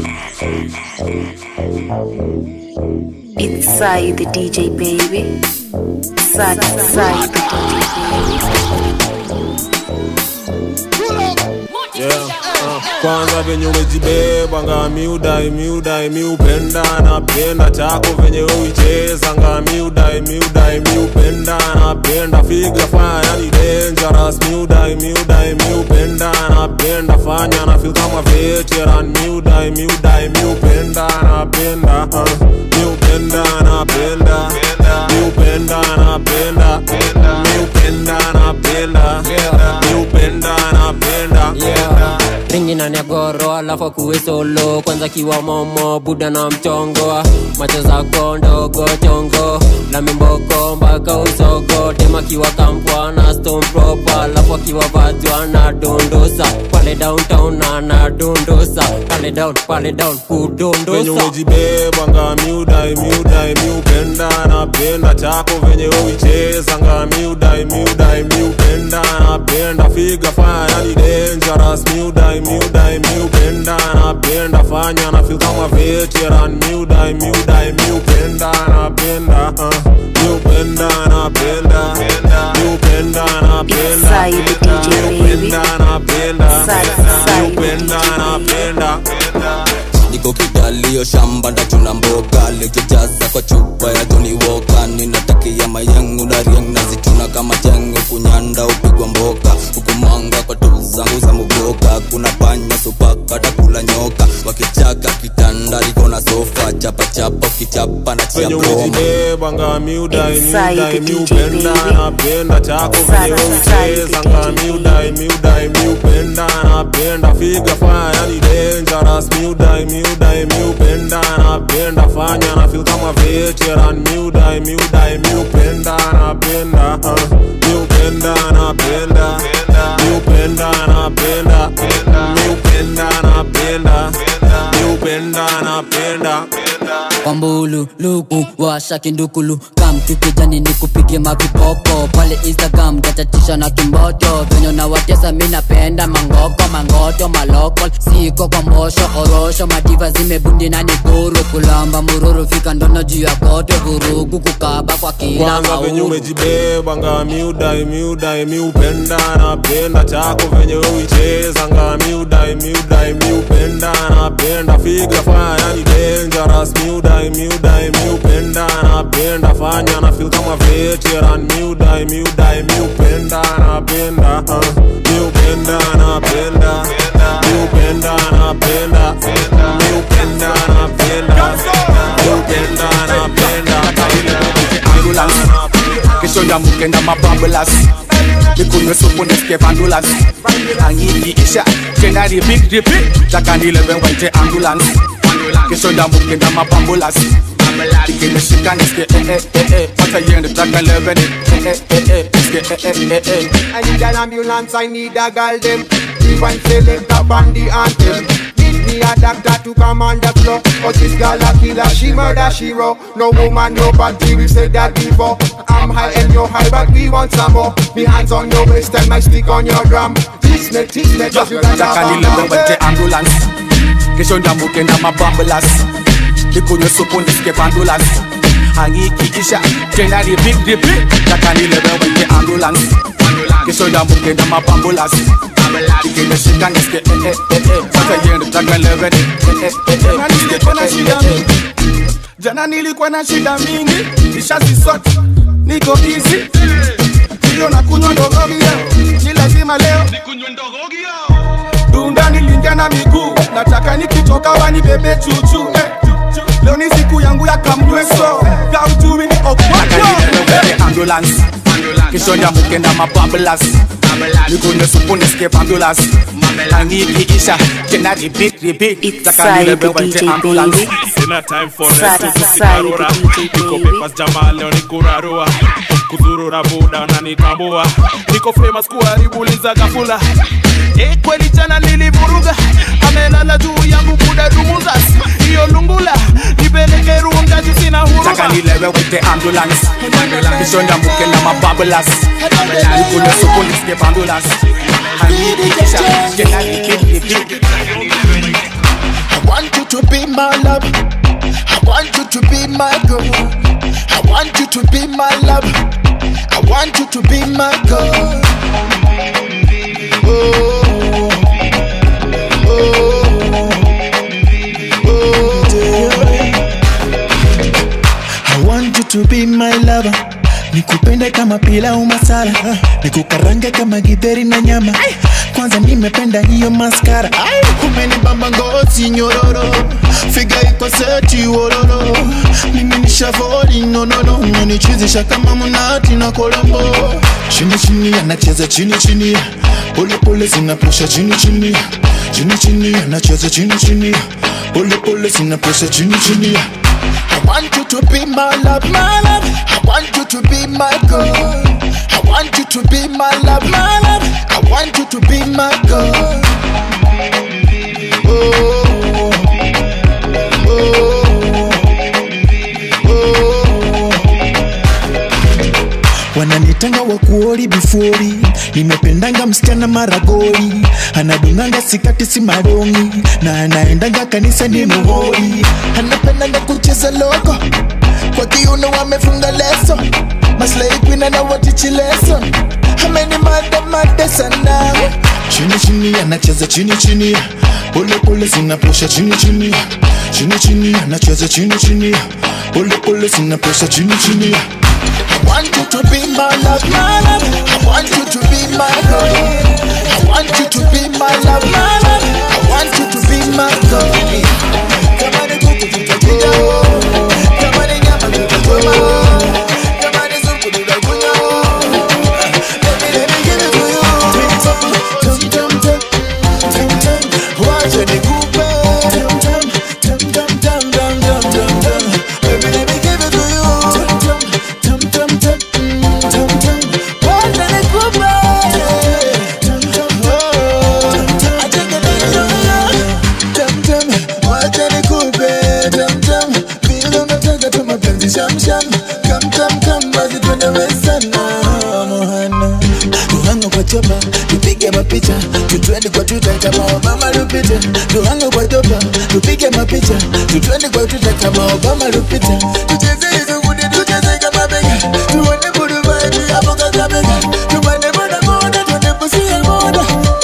It's Sai the DJ baby. Sai, Sai the Yeah, uh, kwanza venye umejibebanga miudai miudai miupenda napenda chako venye uichezanga miudai miudai miupenda napenda figa fanya yani dangerous miudai miudai miupenda napenda fanya na feel kama veteran miudai miudai miupenda napenda uh, miupenda napenda miupenda napenda miupenda napenda miupenda napenda ringi na negoro alafu akuwe solo kwanza kiwa momo buda na mchongo macho zako ndogo chongo na mimboko mpaka usogo tema kiwa kampwa na stone proper alafu akiwa vajwa na dondosa pale downtown na na dondosa pale down pale down venye kudondosa umejibebanga miudai miudai miupenda napenda chako venye uichezanga miudai miudai miupenda napenda figa fanya yani dangerous miudai miudai miupenda napenda fanya na feel kama veteran miudai miudai miupenda napenda uh, miupenda napenda miupenda napenda Sai the DJ baby. miupenda napenda Sai, Sai the miupenda napenda niko kidalio shamba ndachuna mboga lejojaza kwa chupa ya Johnny Walker ninatakia mayangu na riang nazituna kama tengo kunyanda upigwa mboka hukumanga kwa tu zangu za muboka kuna panya supaka takula nyoka wakichaka kitanda liko na sofa chapachapa ukichapa na chia venye broma umejibebanga miudai Inside miudai the DJ, miupenda baby. napenda chako Inside, venye inside the uichezanga DJ, miudai miudai miupenda napenda figa fanya yani dangerous miudai miudai miupenda napenda fanya na feel kama veteran miudai miudai miupenda napenda uh, miupenda napenda miupenda napenda miupenda napenda miupenda napenda wambulu luku washa kindukulu kamtukijani ni kupige mavipopo pale instagram tachatisha na kimboto venye nawatesa mi napenda mangoko mangoto maloko siko kwa mbosho orosho madiva zimebundi nani kuru kulamba mururu fika ndono juu ya kote vurugu kukaba kwa kila kwanza venye mauru umejibebanga miudai miudai miupenda napenda chako venye uichezanga miudai miudai miupenda napenda figa fanya yani dangerous miudai miudai miupenda napenda fanya na feel kama veteran miudai miudai miupenda napenda uh, miupenda napenda miupenda napenda miupenda napenda miupenda napenda ambulance kesho ndamukenda mababulas nikunywe supu nisikie vandulas angiiisha tena repeat repeat takanileve waite ambulance kesho ndamukenda mabambulas ikimeshika nisikie eh eh eh eh wacha iende takaleve ni eh eh eh eh nisikie eh eh eh eh I need an ambulance, I need a girl them. Even select a bandy anthem. a doctor to come on the floor. But this girl a killer, she murder, she raw. No woman, no body, we said that before. I'm high and you're high, but we want some more. Me hands on your waist and my stick on your drum. Teach me, teach me, just you got nataka nilebewete ambulance kesho ndamuke na mabambulas nikunywe supu nisike bandulas angikiisha tena repeat repeat nataka nilebewete ambulance kesho ndamuke na mabambulas ikimeshika nisike eh eh eh eh sasa yendo nataka levene eh eh eh eh nisike eh eh eh eh jana nilikuwa na shida mingi nishazisot niko easy hiyo na kunywa ndogogia ni lazima leo dunda nilingia na miguu nataka nikitoka wanibebe chuchu eh. leo ni siku yangu ya kamweso gaujumi ni nilebewete ambulance kesho ndamuke na mabambulas nikunywe supu nisike bandulas angikiisha tena repeat repeat nataka nilebewete ambulance Sina time for Side rest, to sisi side, karura. Niko papers jamaa leo ni kurarua kuzurura buda unanitambua niko famous kuharibuliza gafula Eh, kweli jana nilivuruga amelala juu yangu buda dumuzas hiyo lungula nipeleke runga juu sina nataka huruma nilebewete ambulance kesho ndamuke na mabambulas nikunywe supu nisike bandulas angikiisha tena repeat repeat I want you to be my love. I want you to be my girl. I want you to be my love. I want you to be my girl. Oh, I want you to be my lover nikupende kama pilau masala nikukarange kama githeri na nyama kwanza nimependa hiyo maskara umenibamba ngozi nyororo figa iko seti wororo mimi nishavoli nonono unanichizisha kama mnati na kolombo chini chini anacheza chini chini pole pole zinapresha chini chini chini chini anacheza chini chini pole pole zinapresha chini chini I want you to be my love, my love. I want you to be my girl. I want you to be my love, my love. I want you to be my girl. Oh, wananitanga wakuori bifori nimependanga msichana maragori anadunganga sikati si marongi na anaendanga kanisa ni muhori anapendanga kucheza loko kwa kiuno wamefunga leso maslai kwina na watichi leso ameni mada mada sana chini chini anacheza chini chini pole pole zinapresha chini chini chini chini anacheza chini chini pole pole zinapresha chini chini I want you to be my love, my love. I want you to be my girl. I want you to be my love, my love. I want you to be my girl. Kama ni kuku tutakuja, kama ni nyama tutachoma, kama ni supu tutakunywa. Baby, let me give it to you. Tum, tum, tum, tum, tum. Wacha nikupe. Tum, tum, tum, tum, tum, tum, tum, tum, tum. Baby, let me give it to you. Tum, tum, tum, tum, tum, tum, tum. Wacha nikupe. Tum, tum, oh. Acha nikupe. Tum, tum. Wacha nikupe. Tum, tum. Vile unataka tu mapenzi sham, sham. Come, come, come, basi twende westana, Mohana. Tuhanga kwa chopa, tupige mapicha tutwende kwa tuta kama Obama lupita Tuhanga kwa chopa, tupige mapicha tutwende kwa tuta kama Obama lupita Tucheze hizo kudi, tucheze kama bega Tuone budu vibe hapo kaka bega Tupande boda boda, tuende pusia boda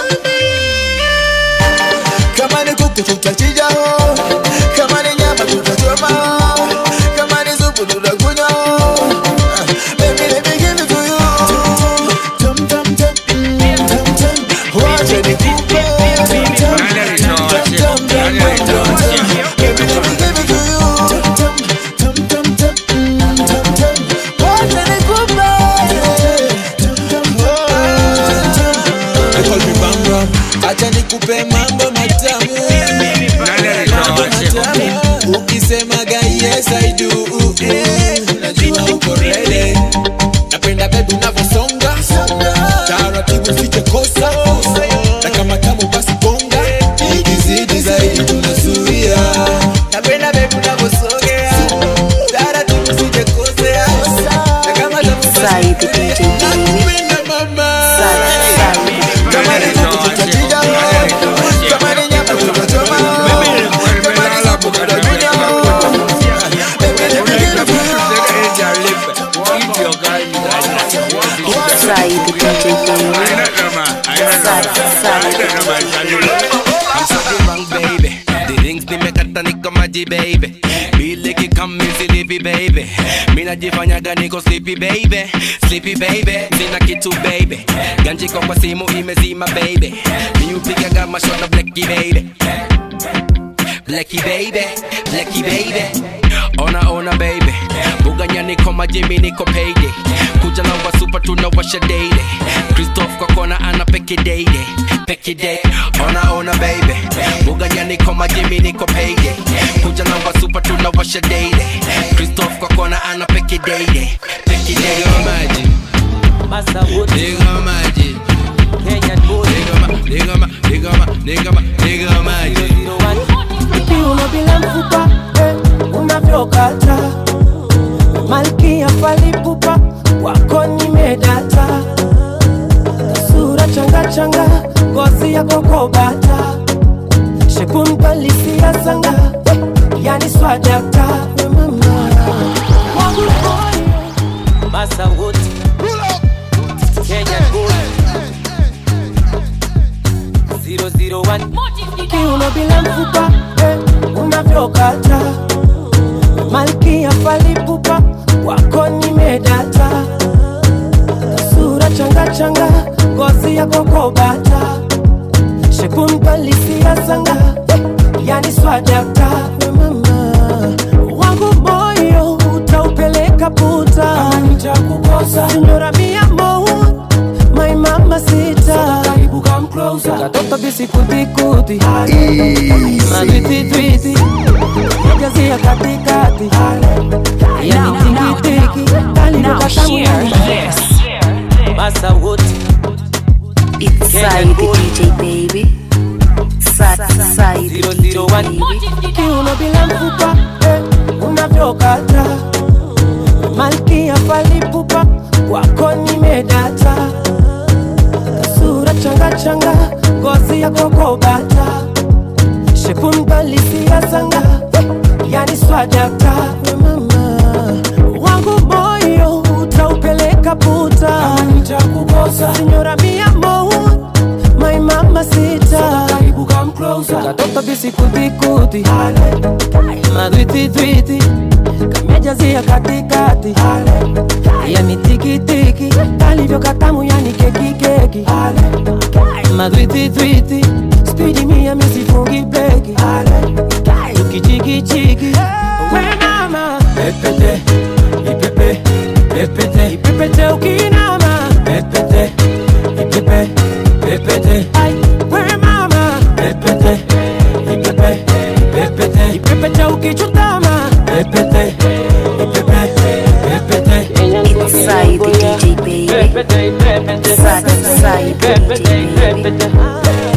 Kama ni kuku tutachinja ho Kama ni nyama tutachoma ho Kama ni supu tutakunywa ho Baby let me give it to you Tum tum tum tum tum Wacha nikupe Tum tum tum tum tum tum tum Baby let me give it to you Tum tum tum tum tum tum Wacha nikupe Tum tum They call me Bam Bam. Acha nikupe mambo matamu Mambo matamu Ukisemaga yes I do Najua uko ready Napenda baby unavyosonga Taratibu usije kosa Na kama tamu basi bonga Ikizidi zaidi tunasonga najifanyaga niko sleepy baby sleepy baby sina kitu baby ganjiko kwa simu imezima baby miupigaga mashona bleki baby bleki baby bleki baby ona ona baby buganya niko majimi niko payday kuja na wasupa tunawasha daily christoph kwa kona ana peke daily peke day ona ona baby buganya niko majimi niko payday kuja na wasupa tunawasha daily christoph kwa kona ana peke daily peke day nigga maji nigga maji Kenyan boy nigga ma nigga ma nigga ma nigga maji kiuno bila mfupa eh, unavyokata malkia falipupa wako nimedata sura changa changa ngozi yako kobata shekumbalisia sanga eh, yani swadakta we mama wangu moyo Masa wote Kenyan boy 001 kiuno bila mfupa eh, unavyokata malkia falipupa wako nimedata sura changa changa ngozi yako kobata shekumbalisia sanga eh, yani swadakta we mama wangu moyo utaupeleka puta nitakukosa sinyora mia mo my mama sita karibu come closer katoto bisikutikuti madwititwiti jazia katikati yani tikitiki Now hear this. Masa wote It's Said the DJ baby. Sa- Said the DJ baby. kiuno bila mfupa eh, unavyokata malkia falipupa wako nimedata sura changa changa ngozi yako kobata shekumbalisia sanga eh, yani swadakta we mama wangu moyo utaupeleka puta nitakukosa sinyora mia mo my mama sita karibu come closer katoto bisikutikuti madwititwiti kamejazia katikati yani tikitiki kalivyo katamu yani kekikeki madwititwiti spidi mia misifungi breki tukichikichiki we mama pepete ipepe pepete ipepete ukinama pepete ipepe pepete ai we mama pepete ipepe pepete ipepete ukichutama pepete ipepe pepete It's Said the DJ baby. Sa- Said the DJ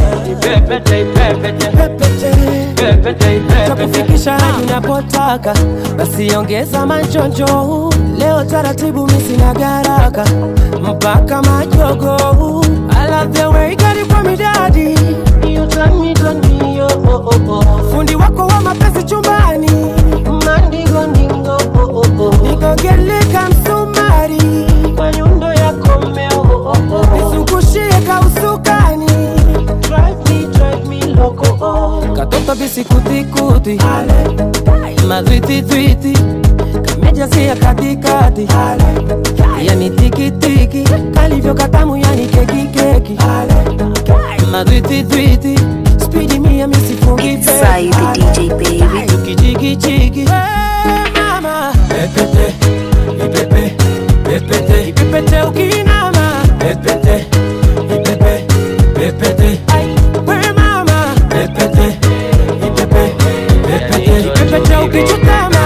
takufikisha hadi unapotaka basi ongeza manjonjo leo taratibu misina garaka mpaka majogo I love the way you got it from me daddy You turn me, turn me, oh, oh, oh, oh. fundi wako wa mapenzi chumbani mandingo ndingo oh, oh, oh. nikogeleka msumari kwa nyundo yako mmeo oh, oh, oh. nizungushie kausukani drive me, drive me loco oh. katoto bisikutikuti madwititwiti kamejazia katikati yani tikitiki kalivyo katamu yani kekikeki madwititwiti spidi mia misifungi It's Said the DJ baby. tukichikichiki mama pepete ipepe pepete ipepete ukinama pepete ipepe pepete ai we mama pepete ipepe pepete ipepete ukichutama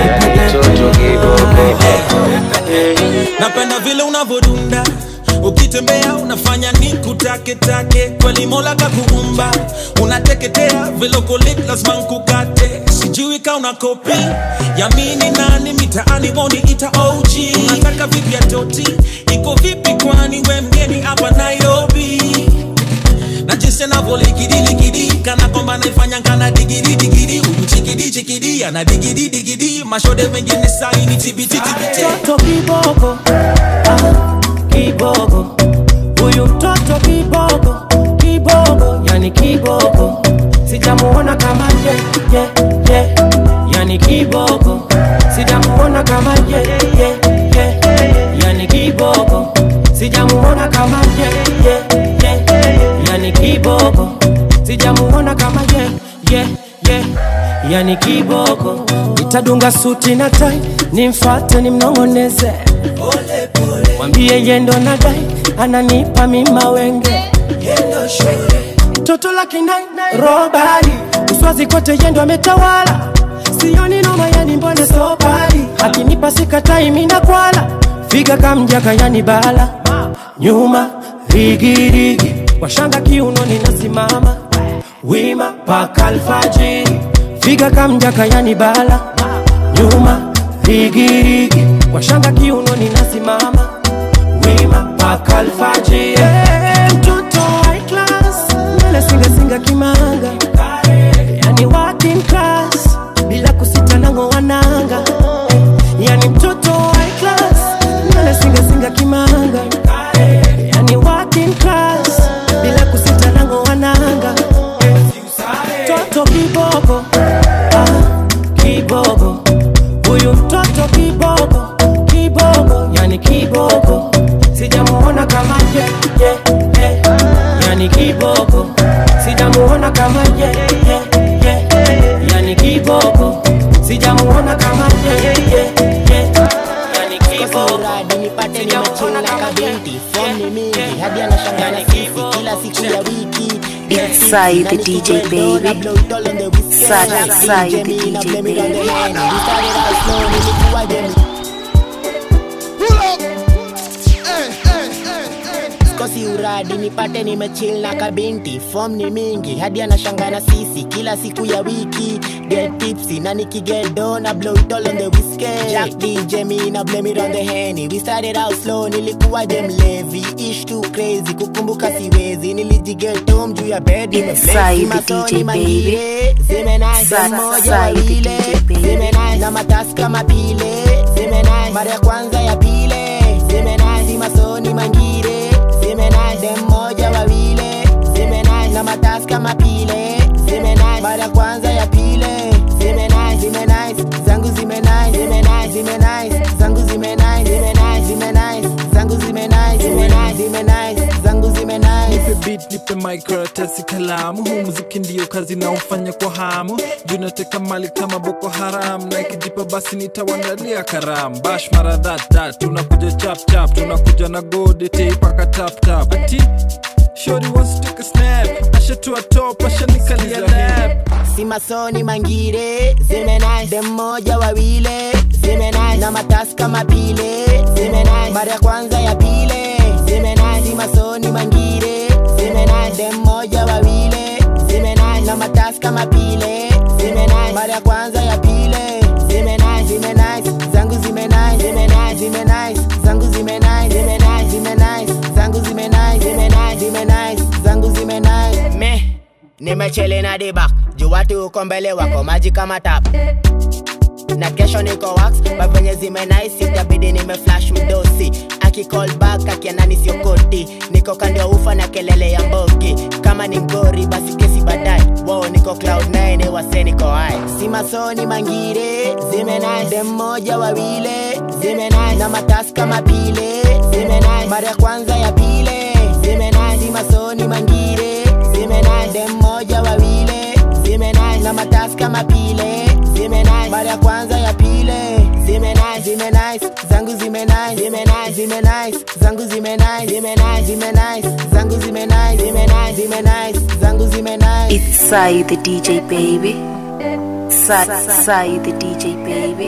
napenda vile unavodunda ukitembea unafanya ni kutaketake kweli mola kakuumba unateketea vilokolit lazima nkukate sijui ka una kopi yamini nani mitaani woni ita og unataka vipi ya toti iko vipi kwani we mgeni hapa nairobi na jinsi anavyolikidiliki kana kwamba naifanya kana digiri digiri huyu chikidi chikidi ana digiri digiri mashode mengine saini tibititibite mtoto kiboko ah, kiboko huyu mtoto kiboko kiboko yani kiboko sijamuona kama ye, ye, ye. yani kiboko sijamuona kama ye, ye, ye. yani kiboko sijamuona kama ye, ye, ye. yani kiboko sijamuona kama ye, ye, ye. yani kiboko nitadunga suti na tai nimfate nimnong'oneze mwambie yendo na dai ananipa mima wenge toto la kinai robali uswazi kote yendo ametawala sioni noma yani mbone sobali akinipa sikatai mina kwala figa kamjaka yani bala nyuma rigirigi washanga kiunoni nasimama wima paka alfajiri figa kamjaka yani bala nyuma rigirigi washanga kiunoni nasimama wima paka alfajiri hey, mtoto high class mbele singasinga kimanga yani working class bila kusita nango wananga yani mtoto high class mbele singasinga kimanga yani working class bila kusita nango wananga toto kiboko ah, kiboko huyu mtoto kiboko kiboko yani kiboko sijamuona kama ye, ye, ye. yani kiboko sijamuona kama ye, ye, ye. yani kiboko sijamuona kama ye, ye, ye. yani kiboko uradi nipate nimechila kabinti fom ni mingi hadi anashanga na sisi kila siku ya wiki It's Sai the DJ baby. Sai, Sai the DJ baby. kosi uradi nipate nimechill na kabinti fom ni mingi hadi anashanga na sisi kila siku ya wiki get tipsy na nikigedo na blow it all on the whiskey Jack DJ me na blame it on the henny we started out slow nilikuwa dem levi ish too crazy kukumbuka siwezi nilijigeto juu ya bed Sai the DJ baby. zimenai Sai- moja Sai the wawile DJ baby. zimenai na matasi kama pile zimenai mara ya kwanza ya pile zimenai si masoni mangire zimenai dem moja wawile zimenai na matasi kama pile zimenai mara ya kwanza ya pile zimenai zimenai zangu zimenai zimenai zimenai zangu zimenai zimenai zimenai zangu zimenai zimenai zimenai zangu zimenai nipe beat nipe mic karatasi kalamu huu muziki ndio kazi naofanya kwa hamu juu nateka mali kama boko haram na ikijipa basi nitawandalia karamu bash mara that tunakuja chap chap tunakuja na gode teipaka tap tap ati shori wants to take a snap ashatua top ashanikalia lap si masoni mangire zimenai dem moja wawile zimenai na matasi kama pile zimenai mara ya kwanza ya pile zimenai si masoni mangire zimenai dem moja wawile zimenai na matasi kama pile zimenai mara ya kwanza ya pile zimenai zimenai zangu zimenai zimenai zimenai zangu zimenai zimenai zimenai zangu zimenai zimenai zimenai zangu zimenai me nimechele na dibak juu watu uko mbele wako maji kama tap na kesho niko wax bavenye zimenaisi itabidi nimeflash mdosi akicall back akianani siokoti niko kando ya ufa na kelele ya mbogi kama ni ngori basi kesi baadaye wo niko cloud 9 wase niko hai si masoni mangire zimenai dem moja wawile zimenai na matasi kama pile zimenai mara ya kwanza ya pile zimenai si masoni mangire zimenai dem moja wawile zimenai na matasi kama pile zimenai mara ya kwanza ya pile zimenai zimenai zangu zimenai zimenai zimenai zangu zimenai zimenai zimenai zangu zimenai zimenai zimenai zangu zimenai It's Sai the DJ baby. Sai, Sai the DJ baby.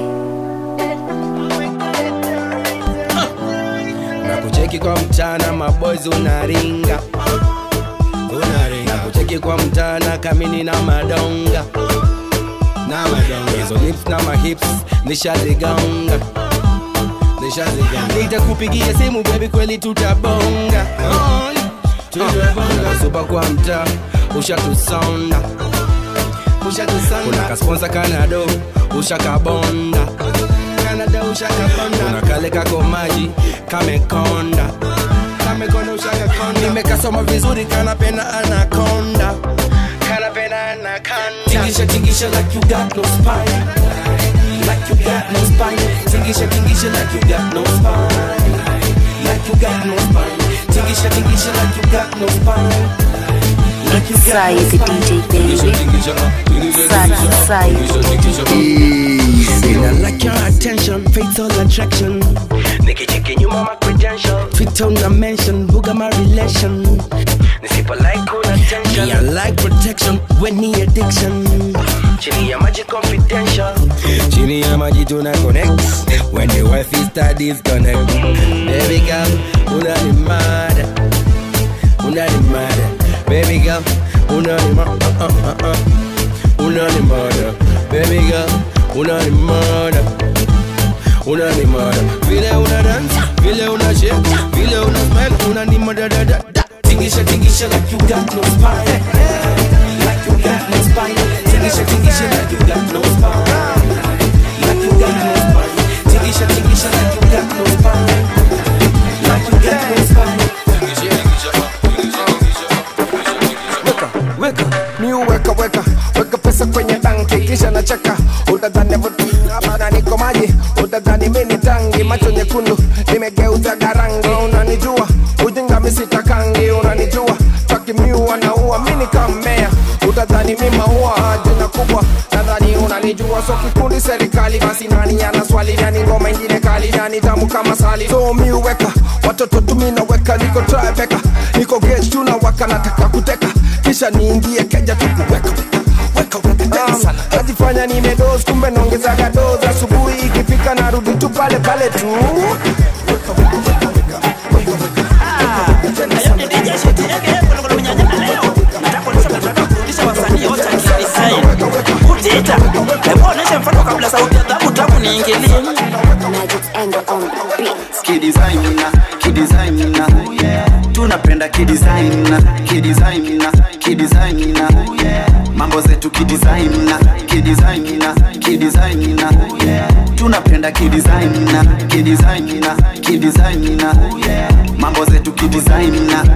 na kucheki kwa mchana maboys unaringa unaringa kucheki kwa mchana kamini na madonga na madonga hizo lips na mahips nishazigonga nishazigonga nitakupigia simu baby kweli tutabonga tutabonga supa kwa mtaa ushatusonda ushatusonda kuna kasponsa kanado ushakabonda Canada ushakabonda kuna kale kako maji kamekonda kamekonda ushakakonda nimekasoma vizuri kanapenda anakonda kanapenda anakonda tingisha tingisha tingisha like you got no spine. Like you got no spine. Tingisha, tingisha like you got no spine. Like you got no spine. Tingisha, tingisha like you got no spine. Like you got Sai no the DJ baby. Sai, Sai the DJ I like your attention, fatal attraction. Nikicheki nyuma my credential. Fit on a mention, buga my relation. Nisipo like una tension. Yeah, I like protection when ni addiction. Chini ya maji confidential. Chini ya maji tuna connect. When the wife is start disconnect. Baby girl, una ni mad. Una ni mad. Baby girl, una ni mad. Uh, uh, uh, uh. Una ni mad. Baby girl, una ni mad. Una ni mad. Vile una dance, vile una shake, vile una smile, una ni mad. Da, da, da, da. Tingisha, tingisha like you got no spine. Like you got no spine. Tingisha, tingisha like you got no spine. Like you got no spine. Tingisha, tingisha like you got no spine. Like you got no spine. weka mi uweka weka weka pesa kwenye tanki kisha nacheka utadhani vutuabana niko maji utadhani mi ni tangi macho nyekundu nimegeuza garangi unanijua ujinga misitakangi unanijua takimiu anaua mi nikamea utadhani mi maua jina kubwa nadhani unanijua so kikundi serikali basi nani ana swali nani ngoma ingine kali nani tamu kama sali so mi uweka watoto tumi naweka niko trabeka niko gage tunawaka nataka kuteka kisha niingie keja tukuweka Um, najifanya nimedos kumbe naongezaga dos asubuhi ikifika narudi tu pale pale tu utita hebu oneshe mfano kabla sauti ya dhabu tamu niingilie kidesigna kidesigna tunapenda kidesigna kidesigna kidesigna mambo zetu kidesigna kidesigna kidesigna tunapenda kidesigna kidesigna kidesigna mambo zetu kidesigna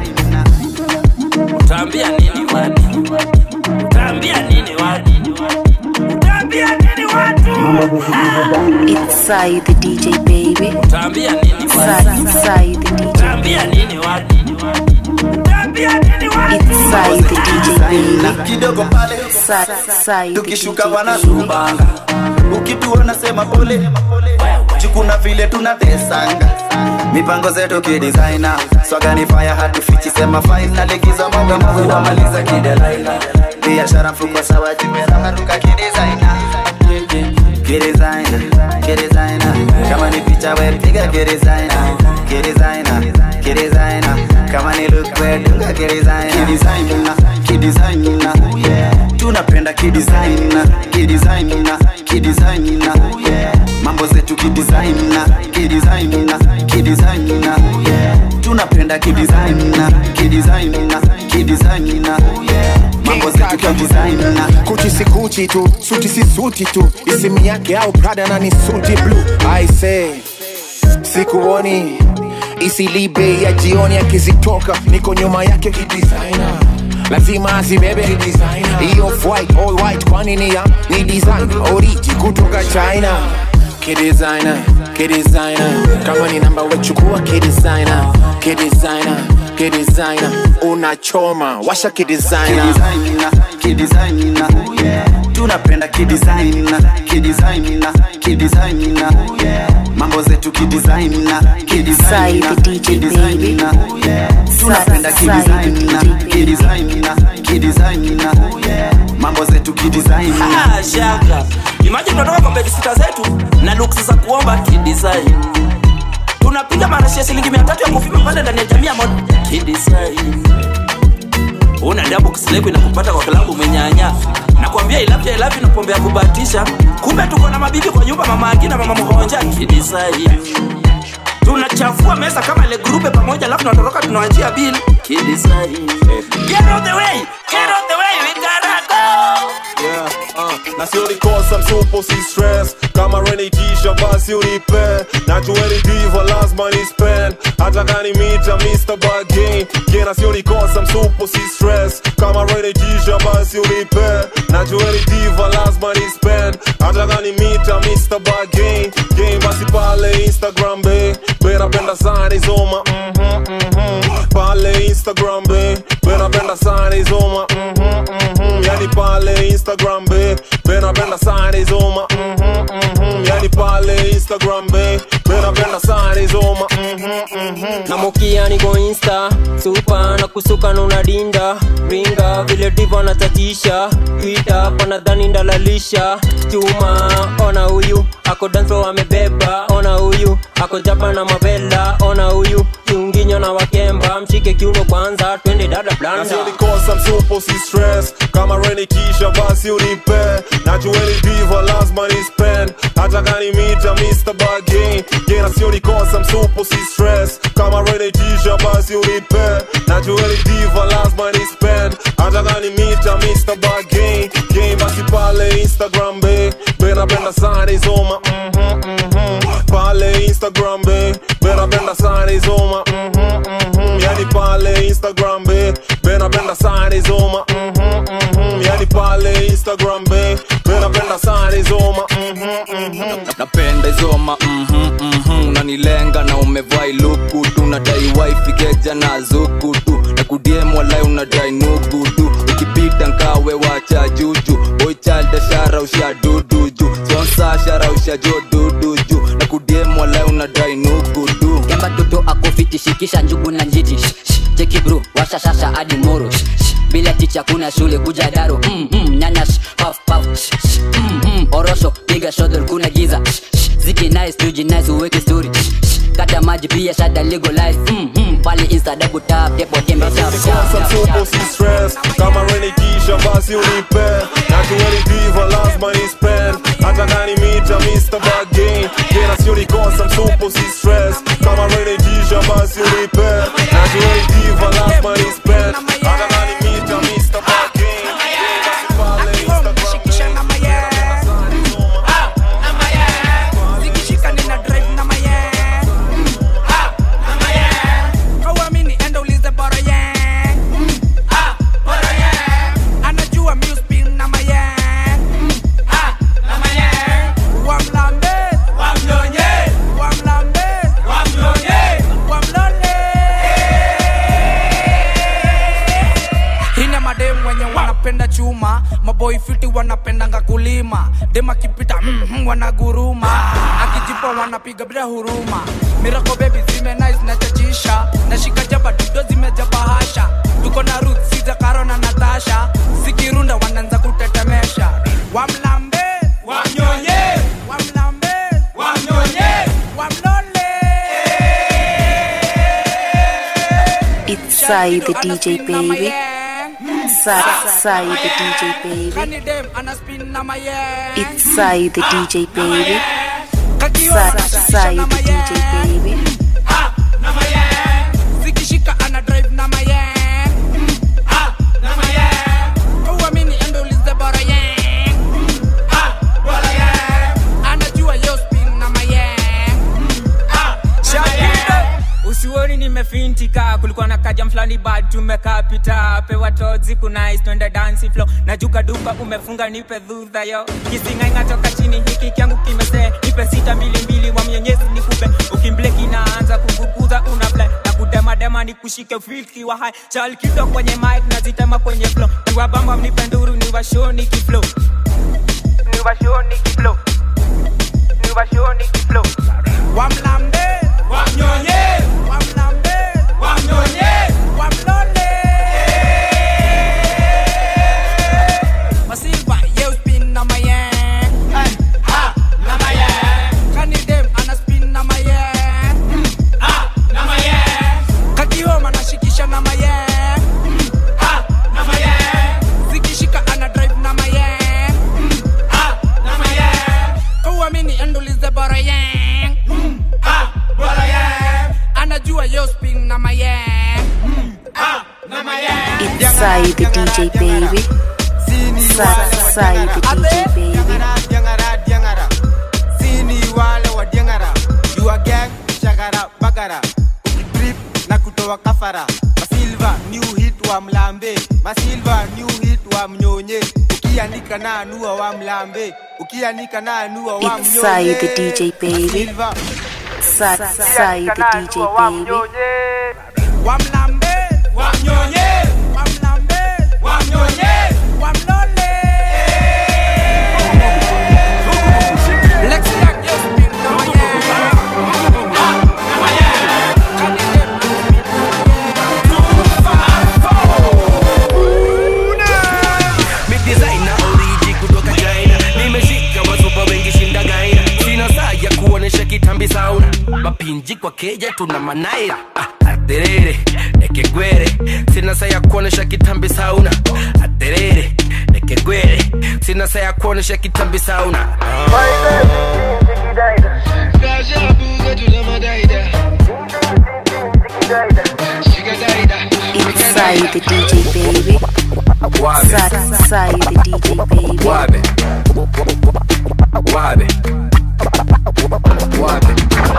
utaambia nini watu utaambia nini watu utaambia nini watu It's Sai the DJ baby. utaambia nini Sai, watu Sai the DJ. utaambia nini watu utaambia nini watu It's Sai the DJ baby. kidogo pale Sai, Sai the tukishuka DJ wanatubanga ukituona sema pole jukuna vile tunatesanga mipango zetu kidesigna swagani fire hatufichi sema fine nalikiza mwanga mungu wamaliza kidelaina biashara mfuko sawa jimeramaruka kidesigna kidesigna kidesigna kama ni picha we piga kidesigna kidesigna kidesigna kama ni look we dunga kidesigna kidesigna kidesigna tunapenda kidesigna kidesigna kidesigna mambo zetu kidesigna kidesigna kidesigna tunapenda kidesigna kidesigna kidesigna mambo zetu kidesigna kuchi si kuchi tu suti si suti tu isimu yake au prada na ni suti blue i say sikuoni isilibe ya jioni akizitoka niko nyuma yake kidesigner lazima azibebe hiyo white all white kwani ni ya ni design oriji kutoka china kidesigner kidesigner kama ni namba wechukua kidesigner kidesigner kidesigner unachoma washa kidesigner kidesigna kidesigna tunapenda kidesigna kidesigna kidesigna mambo zetu kidesigna Sai kidesigna the DJ baby. kidesigna tunapenda kidesigna kidesigna kidesigna mambo zetu kidesigna Ah, shaka imagine tunatoka kwa bedisita zetu na luksi za kuomba kidesign tunapiga marashi ya shilingi mia tatu ya kufima pale ndani ya jamii ya mod kidesign una dabu kisileku inakupata kwa klabu umenyanya nakwambia ilafya ilafya na pombe ya kubatisha kumbe tuko na mabibi kwa nyumba mama akina mama mhonja kidesign tunachafua mesa kama ile grupe pamoja alafu tunatoroka tunawachia bill kidesign get out the way get out the way we gotta go Yeah, uh, na si ulikosa msupo si stress kama renikisha basi unipe na jueni diva lazima ni spend hata kani mita Mr. Bargain yeah, na si ulikosa msupo si stress kama renikisha basi unipe najueni diva lazima ni spend hata gani mita Mr. Bargain game basi pale Instagram be be napenda sana izoma mhm mhm pale Instagram be be napenda sana izoma mhm mhm yani pale Instagram be be napenda sana izoma mhm mhm yani pale Instagram be be napenda sana izoma mhm mhm namukia niko insta supa na kusuka na unadinda ringa vile divo anatatisha twita panadhani ndalalisha chuma ona huyu ako danso amebeba ona huyu ako japa na mavela ona huyu kiunginyo na wakemba mshike kiuno kwanza twende dada blanda nasionikosa msupo si stress kama reni kisha basi unipe najueni diva lazima ni spend hata gani mita Mr. Bargain yeah, nasionikosa msupo si stress kama reni kisha basi unipe najueni diva lazima ni spend hata gani mita Mr. Bargain game basi pale Instagram be be napenda sana izoma mhm mhm pale Instagram be be napenda sana izoma mhm mhm yani pale Instagram be be napenda sana izoma mhm mhm yani pale Instagram be be napenda sana izoma mhm mhm napenda izoma mhm, mhm. unanilenga na umevaa iluku tu nadai wifi keja na zuku tu na kudiem walai unadai nugu tu ukipita nkawe wacha juju boichalda shara usha dudu ju sonsa shara usha jo dudu ju na kudiem walai unadai nugu tu kemba toto akofiti shikisha njugu na njiti Shh, shh, cheki bro washa shasha hadi moro Shh, shh, bila ticha kuna shule kuja daro mm, mm, nyanya shh, puff, puff, shh, shh, mm, mm, orosho piga shodol kuna giza Shh, shh, ziki nice tuji nice uweke story Shh, shh, kata maji pia shada legalize mm, mm, pale insta double tap depo tembe tap tap Nikosa tap msupo tap si stress kama reni kisha basi unipe najueni diva lazima ni spend hata gani mita Mr. Bargain yeah, nasionikosa msupo si stress kama reni kisha basi unipe najueni diva lazima ni spend hata gani mita Mr. Bargain yeah, basi pale Instagram zikishika nina drive na maye kauamini enda ulize bora ye anajua muspin na maye wamlambe wamnyonye wamlambe wamnyonye wamlole hina madem wenye wanapenda chuma maboi fiti wanapendanga kulima dem akipita mm, mm, wanaguruma akijipa wanapiga bila huruma mirako bebi zime nice na chachisha nashika jaba dudo zimejaba hasha tuko na ruth siza karo na natasha zikirunda wanaanza kutetemesha wamlambe wamnyonye wamlambe wamnyonye wamlole It's Sai the DJ baby. Sai, Sai the DJ baby. Kani dem anaspin na maye It's Sai the DJ baby. Sai, Sai the DJ baby. zikishika ana drive na maye na maye uamini endo ulize bora ye bora ye anajua yo spin na maye Shakira. usioni nimefintika kulikuwa na kajam fulani bad tumekapita pewa tozi kunais twende dansi flo najuka duka umefunga nipe dhudha yo kisingainga toka chini hiki kyangu kimesee nipe sita mbili mbili wa mwenyezi nikupe ukimbleki naanza kuguguza una fly na kudemadema nikushike filki wa hai chalkido kwenye mic nazitema kwenye flo niwabamba mnipe nduru niwashoni kiflo niwashoni kiflo niwashoni kiflo wamlambe wamnyonye wamlambe wamnyonye wamlole masilva ye spin na maye ha na maye kani dem ana spin na maye ha na maye kakihoma nashikisha na maye ha na maye zikishika ana drive na maye ha na maye kauamini endulize bora ye ha bora ye anajua yo spin na maye ha na maye It's Sai the DJ baby. Sai, Sai the DJ baby. diangara diangara sini wale wa diangara you are gang shagara bagara drip na kutoa kafara masilva new hit wa mlambe masilva new hit wa mnyonye ukianika na anua wa mlambe ukianika na anua wa It's Sai the DJ baby. Sa Sai the DJ baby. wamlambe wamnyonye wamlambe wamnyonye wamlole Lexi Jack, yes, big number, yeah. Ah, number, yeah. Kani dem, Mi designer oriji kutoka China nimeshika wasupa wengi shinda gaina sina saa ya kuonesha kitambi sauna mapinji kwa keja tuna manaira ah, aterere ekegwere sina saa ya kuonesha kitambi sauna aterere ekegwere sina saa ya kuonesha kitambi sauna It's Sai the DJ baby. Sa Sai the DJ baby. Wabe. Wabe. Wabe. Wabe.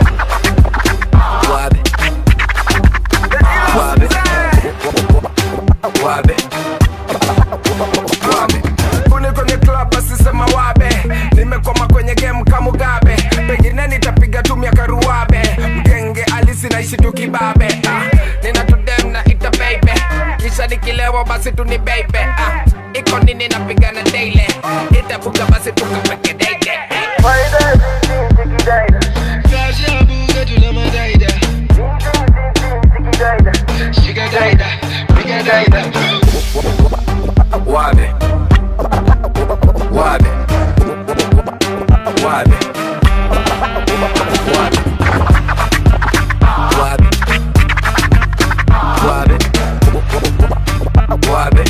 Wabe. Wabe. Wabe. Kule kwenye club basi sema wabe nimekwama kwenye game kama Mugabe pengine nitapiga tu miaka ruwabe mgenge alisi naishi tu kibabe ah, nina tudem na ita baby kisha nikilewa basi tu ni baby ah, iko nini napigana daily itabuga basi tukapeke daily Wabe. Wabe. Wabe. Wabe. Wabe. Wabe.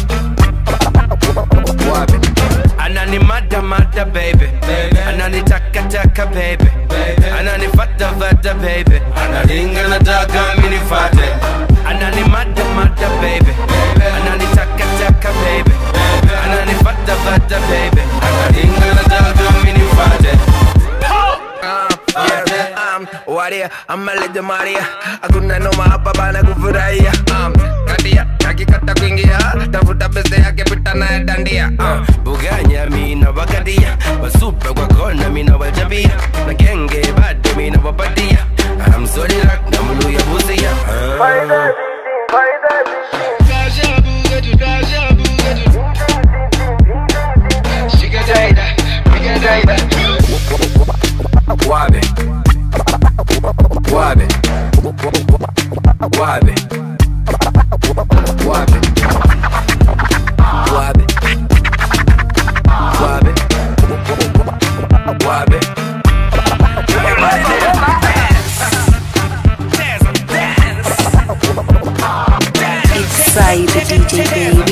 Wabe. Anani mada mada baby Anani taka taka baby Anani fata fata baby Analinga na taka mini fate Anani mada mada baby Anani taka taka baby Anani fata fata baby Analinga na taka mini fate Ah, yeah, um, waria amaleja maria hakuna noma hapa bana kufurahia um, katia kakikata kuingia tafuta pesa yake pita naye dandia uh, buganya mina wakadia wasupe kwa kona mina wajabia na genge bado mina wapatia I'm sorry rak na mulu ya busia uh. Wabe. Wabe. Wabe. Wabe. Wabe. Wabe. Wabe. It's Sai the DJ baby.